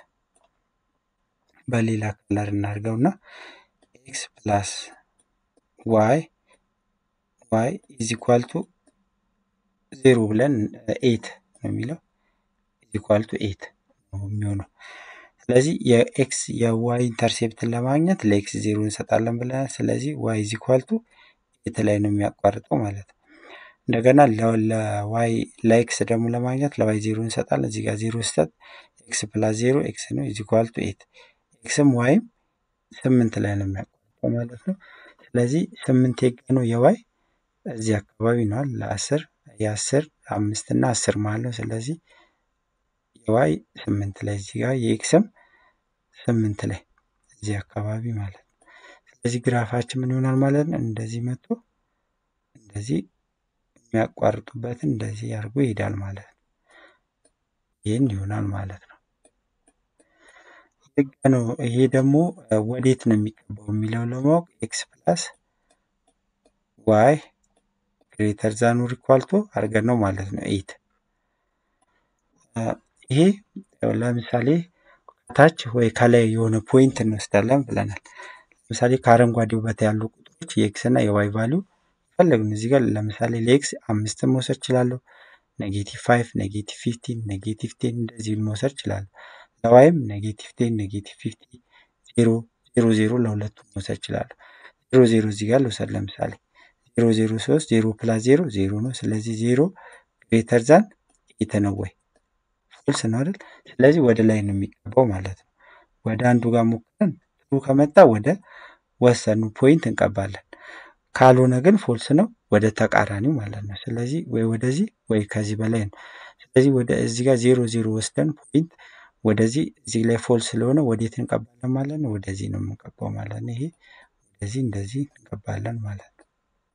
Speaker 1: በሌላ ከለር እናድርገው እና ኤክስ ፕላስ ዋይ ዋይ ኢዝ ኢኳል ቱ ዜሮ ብለን ኤት ነው የሚለው ኢዝ ኢኳል ቱ ኤት ነው የሚሆነው። ስለዚህ የኤክስ የዋይ ኢንተርሴፕትን ለማግኘት ለኤክስ ዜሮ እንሰጣለን ብለናል። ስለዚህ ዋይ ኢዝ ኢኳል ቱ ኤት ላይ ነው የሚያቋርጠው ማለት ነው። እንደገና ለዋይ ለኤክስ ደግሞ ለማግኘት ለዋይ ዜሮ እንሰጣለን። እዚህ ጋር ዜሮ ስጠት ኤክስ ፕላስ ዜሮ ኤክስ ነው ኢዝ ኢኳል ቱ ኤት ኤክስም ዋይም ስምንት ላይ ነው የሚያቋርጠው ማለት ነው። ስለዚህ ስምንት የጋ ነው የዋይ እዚህ አካባቢ ነዋል ለአስር የአስር አምስት እና አስር ማለት ነው። ስለዚህ የዋይ ስምንት ላይ እዚህ ጋር የኤክስም ስምንት ላይ እዚህ አካባቢ ማለት ነው። ስለዚህ ግራፋችን ምን ይሆናል ማለት ነው? እንደዚህ መጥቶ እንደዚህ የሚያቋርጡበትን እንደዚህ አድርጎ ይሄዳል ማለት ነው። ይህን ይሆናል ማለት ነው። ህግ ነው። ይሄ ደግሞ ወዴት ነው የሚቀባው የሚለው ለማወቅ ኤክስ ፕላስ ዋይ ግሬተር ዛን ኦር ኢኳል ቱ አድርገን ነው ማለት ነው። ኤት ይሄ ለምሳሌ ከታች ወይ ከላይ የሆነ ፖይንት እንወስዳለን ብለናል። ለምሳሌ ከአረንጓዴው በታ ያሉ ቁጥሮች የኤክስ እና የዋይ ቫሊዩ ፈለግን እዚህ ጋር ለምሳሌ ለኤክስ አምስትን መውሰድ እችላለሁ። ኔጌቲቭ ፋይቭ፣ ኔጌቲቭ ፊፍቲን፣ ኔጌቲቭ ቴን እንደዚህ መውሰድ እችላለሁ። ለዋይም ኔጌቲቭ ቴን፣ ኔጌቲቭ ፊፍቲ፣ ዜሮ ዜሮ ዜሮ ለሁለቱም መውሰድ እችላለሁ። ዜሮ ዜሮ እዚህ ጋር ልውሰድ ለምሳሌ ዜሮ ዜሮ ሶስት ዜሮ ፕላስ ዜሮ ዜሮ ነው። ስለዚህ ዜሮ ግሬተር ዛን ኤት ነው ወይ ፎልስ ነው አይደል? ስለዚህ ወደ ላይ ነው የሚቀባው ማለት ነው። ወደ አንዱ ጋር ሞክረን ትሩ ከመጣ ወደ ወሰኑ ፖይንት እንቀባለን። ካልሆነ ግን ፎልስ ነው ወደ ተቃራኒው ማለት ነው። ስለዚህ ወይ ወደዚህ ወይ ከዚህ በላይ ነው። ስለዚህ ወደ እዚህ ጋር ዜሮ ዜሮ ወስደን ፖይንት ወደዚህ እዚህ ላይ ፎልስ ስለሆነ ወዴት እንቀባለን ማለት ነው? ወደዚህ ነው የምንቀባው ማለት ነው። ይሄ ወደዚህ እንደዚህ እንቀባለን ማለት ነው።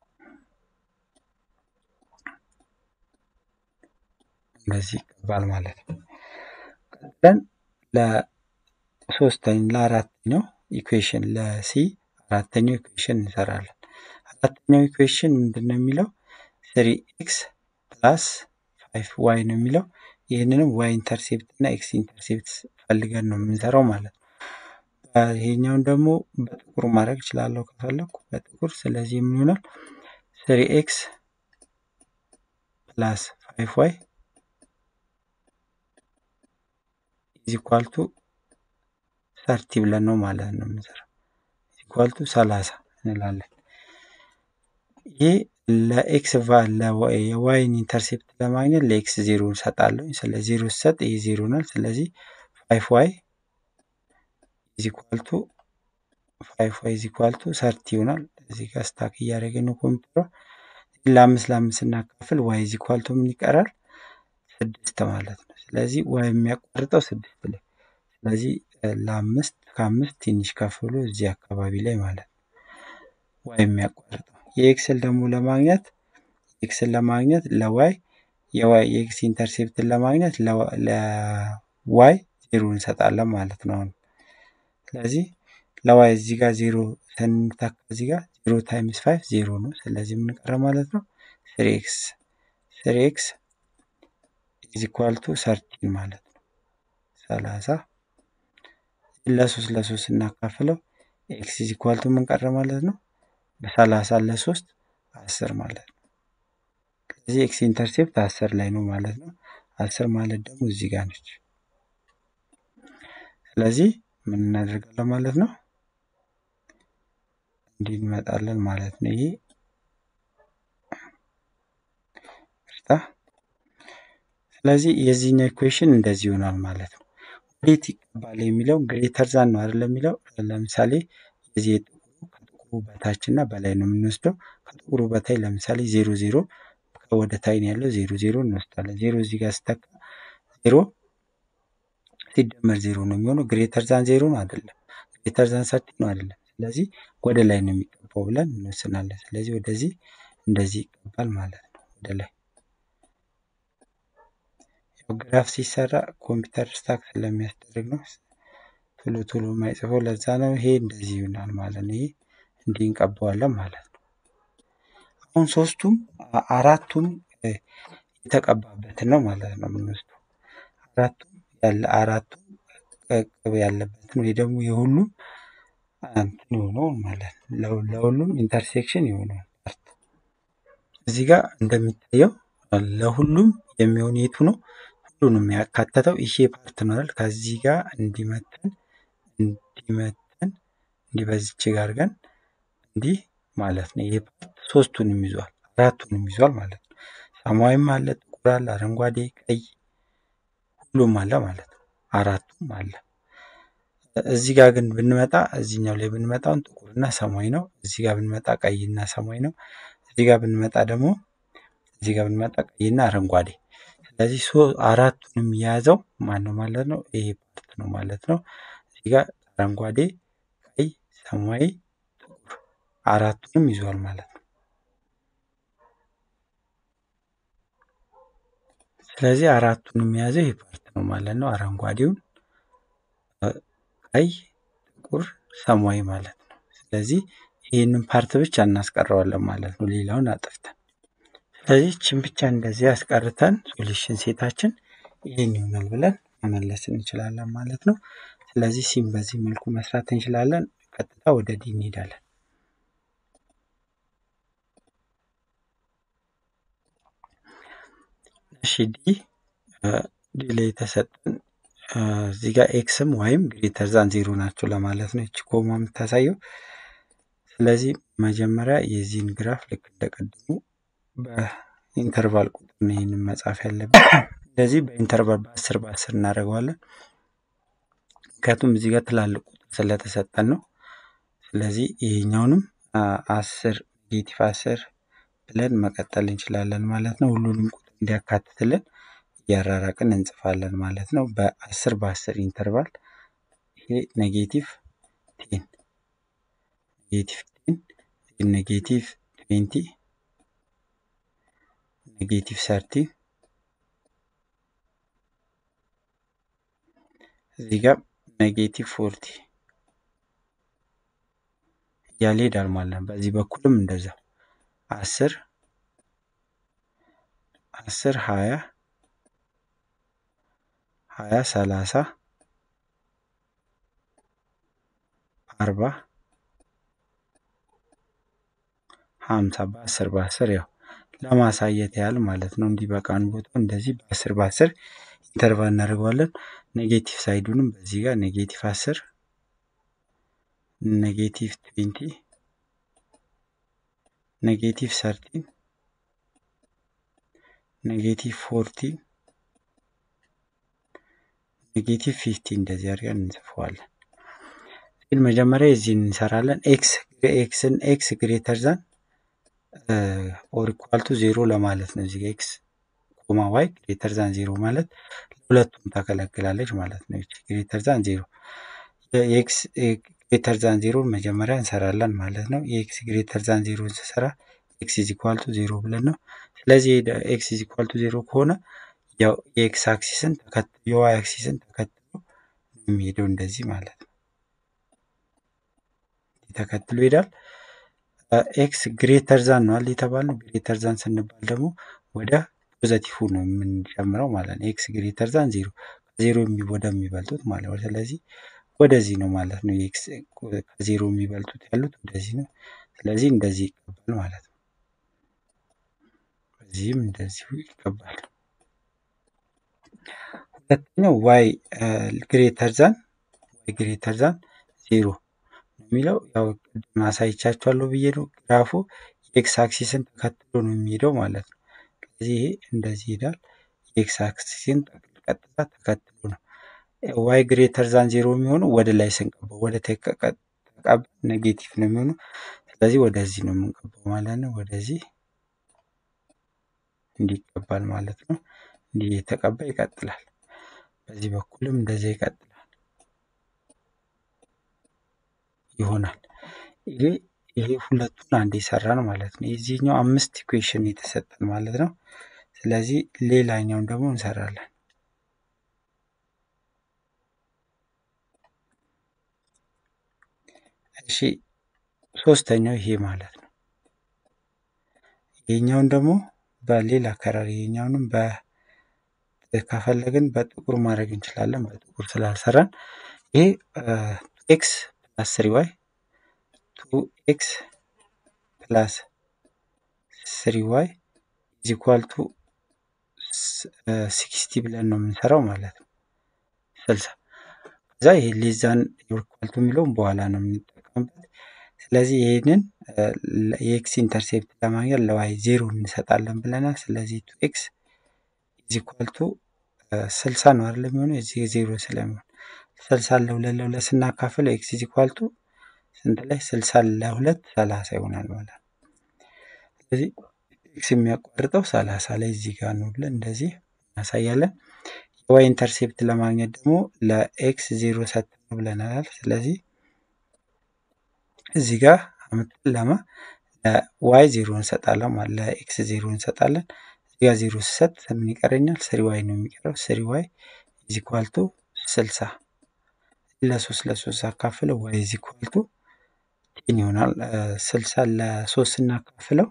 Speaker 1: እንደዚህ ይቀባል ማለት ነው። ቀጥለን ለሶስተኛ ለአራተኛው ኢኩዌሽን ለሲ አራተኛው ኢኩዌሽን እንሰራለን። አራተኛው ኢኩዌሽን ምንድን ነው የሚለው ስሪ ኤክስ ፕላስ ፋይቭ ዋይ ነው የሚለው ይህንንም ዋይ ኢንተርሴፕት እና ኤክስ ኢንተርሴፕት ፈልገን ነው የምንሰራው ማለት ነው። ይሄኛውን ደግሞ በጥቁር ማድረግ እችላለሁ ከፈለኩ በጥቁር። ስለዚህ ምን ይሆናል ስሪ ኤክስ ፕላስ ፋይቭ ዋይ ኢዝ ኢኳል ቱ ሰርቲ ብለን ነው ማለት ነው የምንሰራው። ኢዝ ኢኳል ቱ ሰላሳ እንላለን። ይህ ለኤክስ የዋይን ኢንተርሴፕት ለማግኘት ለኤክስ ዜሮ እንሰጣለሁ። ስለ ዜሮ ሲሰጥ ይህ ዜሮ ናል። ስለዚህ ፋይቭ ዋይ ኢዝ ኢኳል ቱ ፋይቭ ዋይ ኢዝ ኢኳል ቱ ሰርቲ ይሆናል። እዚህ ጋር ስታክ እያደረገ ነው ኮምፒውተሯ። ለአምስት ለአምስት ስናካፍል ዋይ ኢዝ ኢኳል ቱ ምን ይቀራል? ስድስት ማለት ነው። ስለዚህ ዋይ የሚያቋርጠው ስድስት ላይ ስለዚህ ለአምስት ከአምስት ትንሽ ከፍ ብሎ እዚህ አካባቢ ላይ ማለት ነው ዋይ የሚያቋርጠው የኤክስል ደግሞ ለማግኘት ኤክስን ለማግኘት ለዋይ የዋይ የኤክስ ኢንተርሴፕትን ለማግኘት ለዋይ ዜሮ እንሰጣለን ማለት ነው። አሁን ስለዚህ ለዋይ እዚህ ጋር ዜሮ ስንተካ እዚህ ጋር ዜሮ ታይምስ ፋይቭ ዜሮ ነው። ስለዚህ የምንቀረ ማለት ነው ስሪ ኤክስ ስሪ ኤክስ ኢዝ ኢኳል ቱ ሰርቲን ማለት ነው ሰላሳ ለሶስት ለሶስት እናካፍለው ኤክስ ኢዝ ኢኳል ቱ ምን ቀረ ማለት ነው በሰላሳ ለሶስት አስር ማለት ነው። ስለዚህ ኤክስ ኢንተርሴፕት አስር ላይ ነው ማለት ነው። አስር ማለት ደግሞ እዚህ ጋር ነች። ስለዚህ ምን እናደርጋለን ማለት ነው እንዲህ እንመጣለን ማለት ነው። ይሄ ስለዚህ የዚህኛው ኢኩዌሽን እንደዚህ ይሆናል ማለት ነው። ወዴት ይቀባል የሚለው ግሬተር ዛን ነው አይደለም የሚለው ለምሳሌ የዚህ የጥቁሩ ከጥቁሩ በታች እና በላይ ነው የምንወስደው። ከጥቁሩ በታይ ለምሳሌ ዜሮ ዜሮ ወደ ታይ ነው ያለው ዜሮ ዜሮ እንወስዳለን። ዜሮ እዚህ ጋር ስተካ ዜሮ ሲደመር ዜሮ ነው የሚሆነው። ግሬተር ዛን ዜሮ ነው አይደለም፣ ግሬተር ዛን ሰርቲ ነው አይደለም። ስለዚህ ወደ ላይ ነው የሚገባው ብለን እንወስናለን። ስለዚህ ወደዚህ እንደዚህ ይገባል ማለት ነው ወደ ላይ። ግራፍ ሲሰራ ኮምፒውተር ስታክ ስለሚያስደርግ ነው ቶሎ ቶሎ የማይጽፈው ለዛ ነው። ይሄ እንደዚህ ይሆናል ማለት ነው። ይሄ እንዲህ እንቀባዋለን ማለት ነው። አሁን ሶስቱም አራቱም የተቀባበትን ነው ማለት ነው የምንወስደው። አራቱም ያለ አራቱም ቅብ ያለበትን ወይ ደግሞ የሁሉም እንትን የሆነው ማለት ነው። ለሁሉም ኢንተርሴክሽን የሆነው ፓርት እዚህ ጋር እንደሚታየው ለሁሉም የሚሆን የቱ ነው? ሁሉንም ያካተተው ይሄ ፓርት ነው አይደል? ከዚህ ጋር እንዲመተን እንዲመተን እንዲህ በዚች ጋር ግን እንዲህ ማለት ነው። ይሄ ፓርት ሶስቱንም ይዟል፣ አራቱንም ይዟል ማለት ነው። ሰማያዊም አለ፣ ጥቁር አለ፣ አረንጓዴ፣ ቀይ ሁሉም አለ ማለት ነው። አራቱም አለ። እዚህ ጋር ግን ብንመጣ እዚህኛው ላይ ብንመጣውን ጥቁርና ሰማያዊ ነው። እዚህ ጋር ብንመጣ ቀይና ሰማያዊ ነው። እዚህ ጋር ብንመጣ ደግሞ እዚህ ጋር ብንመጣ ቀይና አረንጓዴ። ስለዚህ አራቱንም የያዘው ማን ነው ማለት ነው? ይሄ ፓርት ነው ማለት ነው። እዚህ ጋር አረንጓዴ፣ ቀይ፣ ሰማያዊ፣ ጥቁር አራቱንም ይዟል ማለት ነው። ስለዚህ አራቱንም የያዘው ይሄ ፓርት ነው ማለት ነው። አረንጓዴውን፣ ቀይ፣ ጥቁር፣ ሰማያዊ ማለት ነው። ስለዚህ ይህንን ፓርት ብቻ እናስቀረዋለን ማለት ነው፣ ሌላውን አጥፍተን። ስለዚህ ችን ብቻ እንደዚህ አስቀርተን ሶሉሽን ሴታችን ይህን ይሆናል ብለን መመለስ እንችላለን ማለት ነው። ስለዚህ ሲም በዚህ መልኩ መስራት እንችላለን። ቀጥታ ወደ ዲ እንሄዳለን። እሺ ዲ ዲ ላይ የተሰጠን እዚህ ጋር ኤክስም ወይም ግሬተር ዛን ዜሮ ናቸው ለማለት ነው እቺ ኮማ የምታሳየው። ስለዚህ መጀመሪያ የዚህን ግራፍ ልክ እንደቀድሙ በኢንተርቫል ቁጥር ነው ይህንን መጻፍ ያለብን። ስለዚህ በኢንተርቫል በአስር በአስር እናደርገዋለን። ምክንያቱም እዚህ ጋር ትላልቅ ቁጥር ስለተሰጠን ነው። ስለዚህ ይሄኛውንም አስር ኔጌቲቭ አስር ብለን መቀጠል እንችላለን ማለት ነው። ሁሉንም ቁጥር እንዲያካትትልን እያራራቅን እንጽፋለን ማለት ነው። በአስር በአስር ኢንተርቫል ይሄ ኔጌቲቭ ቴን ኔጌቲቭ ቴን ኔጌቲቭ ትዌንቲ ኔጌቲቭ ሰርቲ እዚህ ጋር ኔጌቲቭ ፎርቲ እያለ ሄዳል ማለት ነው። በዚህ በኩልም እንደዛ አስር አስር ሀያ ሀያ ሰላሳ አርባ ሀምሳ በአስር በአስር ያው ለማሳየት ያህል ማለት ነው። እንዲህ በቃን ቦታ እንደዚህ በአስር በአስር ኢንተርቫል እናደርገዋለን። ኔጌቲቭ ሳይዱንም በዚህ ጋር ኔጌቲቭ አስር ኔጌቲቭ ትዌንቲ ኔጌቲቭ ሰርቲን ኔጌቲቭ ፎርቲን ኔጌቲቭ ፊፍቲን እንደዚህ አድርገን እንጽፈዋለን። ግን መጀመሪያ የዚህን እንሰራለን። ኤክስ ኤክስን ኤክስ ግሬተር ዛን ኦር ኢኳል ቱ ዜሮ ለማለት ነው። እዚህ ኤክስ ኮማ ዋይ ግሬተር ዛን ዜሮ ማለት ለሁለቱም ታገለግላለች ማለት ነው። ይቺ ግሬተር ዛን ዜሮ የኤክስ ግሬተር ዛን ዜሮን መጀመሪያ እንሰራለን ማለት ነው። የኤክስ ግሬተር ዛን ዜሮን ስሰራ ኤክስ ኢዝ ኢኳል ቱ ዜሮ ብለን ነው። ስለዚህ ኤክስ ኢዝ ኢኳል ቱ ዜሮ ከሆነ ያው የኤክስ አክሲስን ተከትሎ የዋይ አክሲስን ተከትሎ የሚሄደው እንደዚህ ማለት ነው። ተከትሎ ይሄዳል። ኤክስ ግሬተር ዛን ነው አለ የተባልነው። ግሬተር ዛን ስንባል ደግሞ ወደ ፖዘቲቭ ነው የምንጨምረው ማለት ነው። ኤክስ ግሬተር ዛን ዜሮ ከዜሮ ወደሚበልጡት ማለት ነው። ስለዚህ ወደዚህ ነው ማለት ነው። ኤክስ ከዜሮ የሚበልጡት ያሉት ወደዚህ ነው። ስለዚህ እንደዚህ ይገባል ማለት ነው። በዚህም እንደዚሁ ይገባል። ሁለተኛው ዋይ ግሬተር ዛን ዋይ ግሬተር ዛን ዜሮ የሚለው ያው ቅድም አሳይቻችኋለሁ ብዬ ነው። ግራፉ የኤክስ አክሲስን ተከትሎ ነው የሚሄደው ማለት ነው። ስለዚህ ይሄ እንደዚህ ይሄዳል። የኤክስ አክሲስን ቀጥታ ተከትሎ ነው። ዋይ ግሬተር ዛን ዜሮ የሚሆነው ወደ ላይ ስንቀባው ወደ ተቀብ ኔጌቲቭ ነው የሚሆነው። ስለዚህ ወደዚህ ነው የምንቀባው ማለት ነው። ወደዚህ እንዲቀባል ማለት ነው። እንዲህ የተቀባ ይቀጥላል። በዚህ በኩልም እንደዚህ ይቀጥላል ይሆናል። ይሄ ይሄ ሁለቱን አንድ የሰራን ማለት ነው። የዚህኛው አምስት ኢኩዌሽን የተሰጠን ማለት ነው። ስለዚህ ሌላኛውን ደግሞ እንሰራለን። እሺ ሶስተኛው ይሄ ማለት ነው። ይሄኛውን ደግሞ በሌላ ከለር ይሄኛውንም በ ከፈለግን በጥቁር ማድረግ እንችላለን። በጥቁር ስላልሰራን ይሄ ኤክስ ፕላስ ስሪ ዋይ ቱ ኤክስ ፕላስ ስሪ ዋይ ኢዝ ኢኳል ቱ ሲክስቲ ብለን ነው የምንሰራው ማለት ነው። ስልሳ ከዛ ይሄ ሌዛን ኢኳልቱ የሚለውን በኋላ ነው የምንጠቀምበት። ስለዚህ ይህንን የኤክስ ኢንተርሴፕት ለማግኘት ለዋይ ዜሮ እንሰጣለን ብለናል። ስለዚህ ቱ ኤክስ ኢዝ ኢኳል ቱ ስልሳ ነው አይደለም የሚሆነው እዚህ ዜሮ ስለሚሆን ስልሳ ለሁለት ለሁለት ስናካፍለው ኤክስ ኢዝ ኢኳል ቱ ስንት ላይ ስልሳ ለሁለት ሰላሳ ይሆናል ማለት ነው። ስለዚህ ኤክስ የሚያቋርጠው ሰላሳ ላይ እዚህ ጋር ነው ብለን እንደዚህ እናሳያለን። የዋይ ኢንተርሴፕት ለማግኘት ደግሞ ለኤክስ ዜሮ ሰጥተን ብለናል። ስለዚህ እዚህ ጋር አምጥተን ለማ ለዋይ ዜሮ እንሰጣለን ማለት ለኤክስ ዜሮ እንሰጣለን። እዚህ ጋር ዜሮ ስሰጥ ምን ይቀረኛል? ስሪ ዋይ ነው የሚቀረው። ስሪ ዋይ ኢዝ ኢኳል ቱ ስልሳ ለሶስት ለሶስት አካፍለው ዋይ ኢዝ ኢኳል ቱ ቴን ይሆናል። ስልሳ ለሶስት ስናካፍለው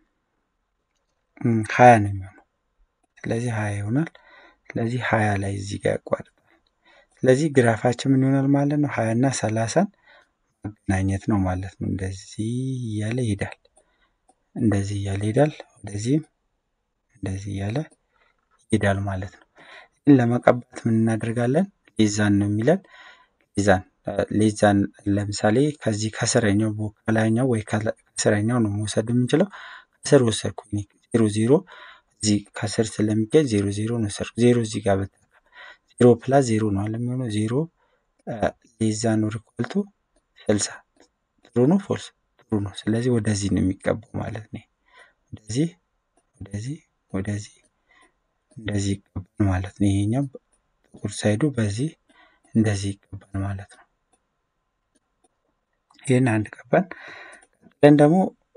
Speaker 1: ሀያ ነው የሚሆነው። ስለዚህ ሀያ ይሆናል። ስለዚህ ሀያ ላይ እዚህ ጋር ያቋርጣል። ስለዚህ ግራፋችን ምን ይሆናል ማለት ነው? ሀያ እና ሰላሳን ማገናኘት ነው ማለት ነው። እንደዚህ እያለ ይሄዳል። እንደዚህ እያለ ይሄዳል። ወደዚህም እንደዚህ እያለ ይሄዳል ማለት ነው። ግን ለመቀባት ምን እናደርጋለን? ሌዛን ነው የሚለን። ሌዛን ሌዛን ለምሳሌ ከዚህ ከስረኛው ከላይኛው ወይ ከስረኛው ነው መውሰድ የምንችለው። ከስር ወሰድኩኝ ዜሮ ዜሮ እዚህ ከስር ስለሚገኝ ዜሮ ዜሮ ነው ወሰድኩ። ዜሮ እዚህ ጋር በተካ ዜሮ ፕላስ ዜሮ ነው አለ የሚሆነው ዜሮ ሌዛን ሪኳልቱ ስልሳ ጥሩ ነው ፎልስ ጥሩ ነው። ስለዚህ ወደዚህ ነው የሚቀባው ማለት ነው። ወደዚህ ወደዚህ ወደዚህ እንደዚህ ይቀባል ማለት ነው። ይሄኛው ጥቁር ሳይዱ በዚህ እንደዚህ ይቀባል ማለት ነው። ይህን አንድ ቀባን። ቀጥለን ደግሞ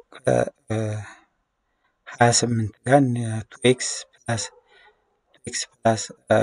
Speaker 1: ሀያ ስምንት ጋር ቱ ኤክስ ፕላስ ቱ ኤክስ ፕላስ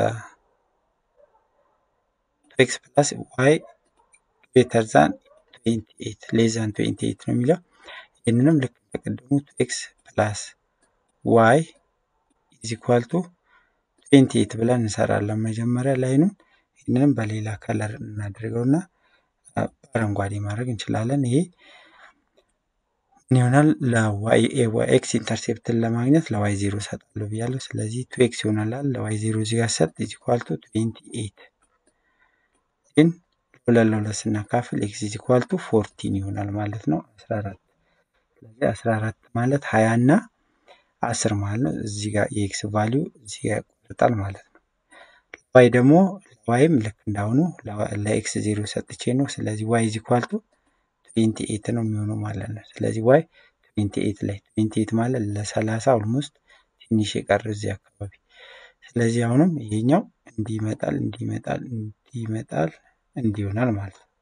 Speaker 1: ቱ ኤክስ ፕላስ ዋይ ግሬተር ዛን ትዌንቲ ኤይት ሌዛን ትዌንቲ ኤይት ነው የሚለው። ይህንንም ልክ እንደቀደሙ ቱ ኤክስ ፕላስ ዋይ ኢዝ ኢኳል ቱ ትዌንቲ ኤይት ብለን እንሰራለን መጀመሪያ ላይኑን። ይህንንም በሌላ ከለር እናደርገውና በአረንጓዴ ማድረግ እንችላለን። ይሄ ምን ይሆናል? ለዋይ ኤክስ ኢንተርሴፕትን ለማግኘት ለዋይ ዜሮ ሰጣለሁ ብያለሁ። ስለዚህ ቱ ኤክስ ይሆናል። ለዋይ ዜሮ እዚህ ጋር ሰጥ ኢዝ ኢኳል ቱ ትዌንቲ ኤይት ግን ሁለት ለሁለት ስናካፍል ኤክስ ኢዝ ኢኳል ቱ ፎርቲን ይሆናል ማለት ነው። አስራ አራት ስለዚህ አስራ አራት ማለት ሀያ እና አስር ማለት ነው። እዚህ ጋር የኤክስ ቫሊዩ እዚህ ጋር ያቋርጣል ማለት ነው። ዋይ ደግሞ ዋይም ልክ እንዳሁኑ ለኤክስ ዜሮ ሰጥቼ ነው። ስለዚህ ዋይ ኢዝ ኢኳል ቱ ትዌንቲ ኤይት ነው የሚሆነው ማለት ነው። ስለዚህ ዋይ ትዌንቲ ኤይት ላይ ትዌንቲ ኤይት ማለት ለሰላሳ ኦልሞስት ትንሽ የቀረ እዚህ አካባቢ። ስለዚህ አሁንም ይሄኛው እንዲህ ይመጣል፣ እንዲህ ይመጣል፣ እንዲህ ይመጣል፣ እንዲህ ይሆናል ማለት ነው።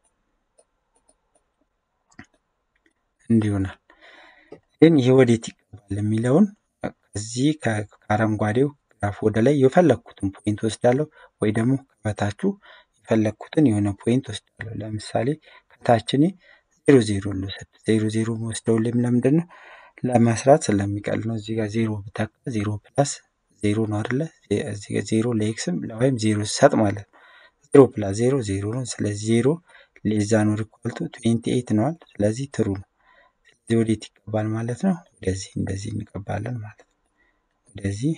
Speaker 1: እንዲህ ይሆናል። ግን ይሄ ወዴት ይቀባል የሚለውን ከዚህ ከአረንጓዴው ግራፍ ወደ ላይ የፈለግኩትን ፖይንት ወስዳለሁ፣ ወይ ደግሞ ከበታችሁ የፈለግኩትን የሆነ ፖይንት ወስዳለሁ። ለምሳሌ ከታችን ዜሮ ዜሮ ልውሰድ። ዜሮ ዜሮ ወስደው ላይም ለምንድን ነው ለመስራት ስለሚቀል ነው። እዚህ ጋር ዜሮ ብተካ ዜሮ ፕላስ ዜሮ ነው አይደለ? እዚህ ጋር ዜሮ ለኤክስም ለዋይም ዜሮ ሰጥ ማለት ነው። ዜሮ ፕላስ ዜሮ ዜሮ ነው። ስለዚህ ዜሮ ሌዛ ነው ሪኳልቱ ትዌንቲ ኤይት ነዋል። ስለዚህ ትሩ ነው። ስለዚህ ወዴት ይቀባል ማለት ነው? ወደዚህ እንደዚህ እንቀባለን ማለት ነው። ወደዚህ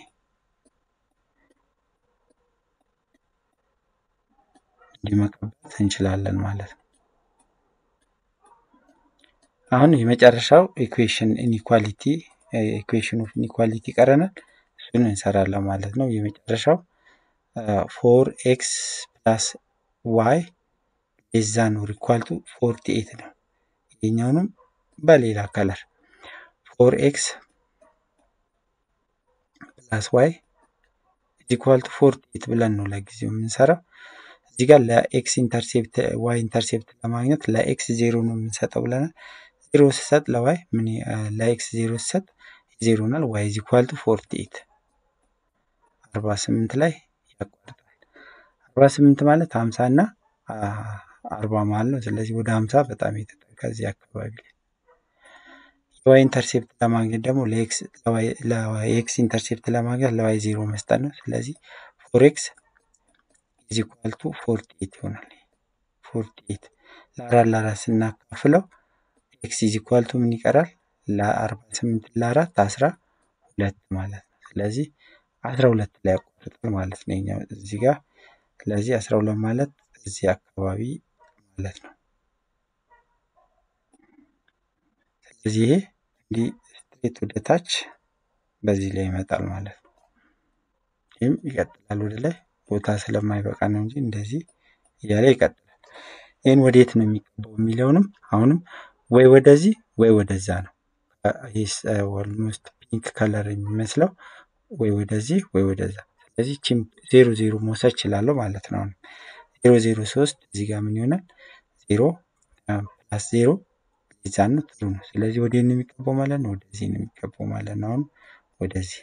Speaker 1: እንዲህ መቀባት እንችላለን ማለት ነው። አሁን የመጨረሻው ኢኩዌሽን ኢኒኳሊቲ ኢኩዌሽን ኦፍ ኢኒኳሊቲ ይቀረናል። እሱን እንሰራለን ማለት ነው። የመጨረሻው ፎር ኤክስ ፕላስ ዋይ ሌዛ ነው ሪኳልቱ ፎርቲ ኤት ነው። ይሄኛውንም በሌላ ከለር ፎር ኤክስ ፕላስ ዋይ ኢኳል ቱ ፎርቲ ኤይት ብለን ነው ለጊዜው የምንሰራው። እዚህ ጋር ለኤክስ ኢንተርሴፕት ዋይ ኢንተርሴፕት ለማግኘት ለኤክስ ዜሮ ነው የምንሰጠው ብለናል። ዜሮ ስሰጥ ለዋይ ምን ለኤክስ ዜሮ ስሰጥ ዜሮ ናል ዋይ ኢዝ ኢኳል ቱ ፎርቲ ኤይት አርባ ስምንት ላይ ያቋርጣል። አርባ ስምንት ማለት ሀምሳ እና አርባ ማለት ነው። ስለዚህ ወደ ሀምሳ በጣም የተጠጋ እዚህ አካባቢ ላይ የዋይ ኢንተርሴፕት ለማግኘት ደግሞ ለኤክስ ኢንተርሴፕት ለማግኘት ለዋይ ዜሮ መስጠት ነው። ስለዚህ ፎር ኤክስ ኢዝ ኢኳል ቱ ፎርቲ ኤይት ይሆናል። ፎርቲ ኤይት ለአራት ለአራት ስናካፍለው ኤክስ ኢዝ ኢኳል ቱ ምን ይቀራል? ለአርባ ስምንት ለአራት አስራ ሁለት ማለት ነው። ስለዚህ አስራ ሁለት ላይ ያቋርጣል ማለት ነው የኛው እዚህ ጋር። ስለዚህ አስራ ሁለት ማለት እዚህ አካባቢ ማለት ነው። ስለዚህ ይሄ እንዲህ ስትሬት ወደ ታች በዚህ ላይ ይመጣል ማለት ነው። ይህም ይቀጥላል ወደ ላይ ቦታ ስለማይበቃ ነው እንጂ እንደዚህ እያለ ይቀጥላል። ይህን ወዴት ነው የሚገባው የሚለውንም አሁንም ወይ ወደዚህ ወይ ወደዛ ነው። ኦልሞስት ፒንክ ከለር የሚመስለው ወይ ወደዚህ ወይ ወደዛ። ስለዚህ ቺም ዜሮ ዜሮ መውሰድ እችላለሁ ማለት ነው። አሁን ዜሮ ዜሮ ሶስት እዚህ ጋር ምን ይሆናል? ዜሮ ፕላስ ዜሮ ሊዛን ነው ጥሩ ነው። ስለዚህ ወዴት ነው የሚገባው ማለት ነው? ወደዚህ ነው የሚገባው ማለት ነው። አሁን ወደዚህ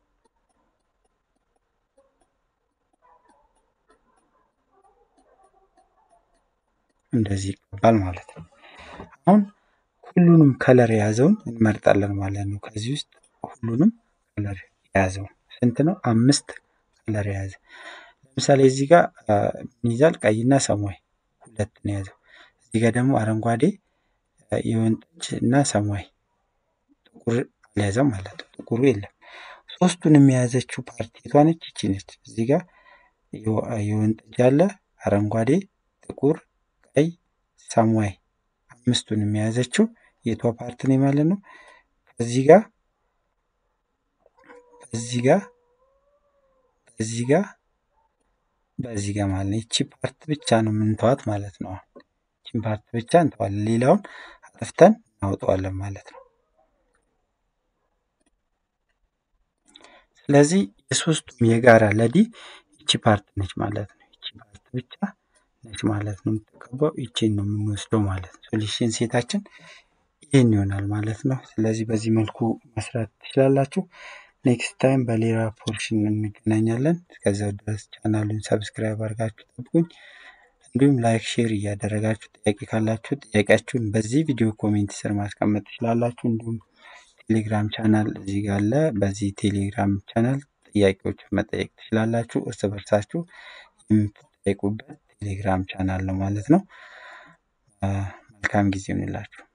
Speaker 1: እንደዚህ ይገባል ማለት ነው። አሁን ሁሉንም ከለር የያዘውን እንመርጣለን ማለት ነው። ከዚህ ውስጥ ሁሉንም ከለር የያዘውን ስንት ነው? አምስት ከለር የያዘ ለምሳሌ እዚህ ጋር ምን ይዛል? ቀይና ሰማያዊ ሁለት ነው የያዘው። እዚህ ጋር ደግሞ አረንጓዴ፣ የወይን ጠጅ እና ሰማያዊ ጥቁር አልያዘም ማለት ነው። ጥቁሩ የለም። ሶስቱንም የያዘችው ፓርቲ የቷ ነች? ይቺ ነች። እዚህ ጋር የወይን ጠጅ አለ፣ አረንጓዴ፣ ጥቁር፣ ቀይ፣ ሰማያዊ አምስቱንም የያዘችው የቷ ፓርት ነው ማለት ነው። ከዚህ ጋር በዚህ ጋር በዚህ ጋር በዚህ ጋር ማለት ነው። ይቺ ፓርት ብቻ ነው የምንተዋት ማለት ነው። ይቺን ፓርት ብቻ እንተዋለን፣ ሌላውን አጥፍተን እናውጠዋለን ማለት ነው። ስለዚህ የሶስቱም የጋራ ለዲ ይቺ ፓርት ነች ማለት ነው። ይቺ ፓርት ብቻ ነች ማለት ነው የምትቀባው። ይቺን ነው የምንወስደው ማለት ነው። ሶሉሽን ሴታችን ይህን ይሆናል ማለት ነው። ስለዚህ በዚህ መልኩ መስራት ትችላላችሁ። ኔክስት ታይም በሌላ ፖርሽን እንገናኛለን። እስከዚያው ድረስ ቻናሉን ሰብስክራይብ አድርጋችሁ ጠብቁኝ። እንዲሁም ላይክ፣ ሼር እያደረጋችሁ ጥያቄ ካላችሁ ጥያቄያችሁን በዚህ ቪዲዮ ኮሜንት ስር ማስቀመጥ ትችላላችሁ። እንዲሁም ቴሌግራም ቻናል እዚህ ጋር አለ። በዚህ ቴሌግራም ቻናል ጥያቄዎች መጠየቅ ትችላላችሁ። እርስ በርሳችሁ የምትጠይቁበት ቴሌግራም ቻናል ነው ማለት ነው። መልካም ጊዜ ይሁንላችሁ።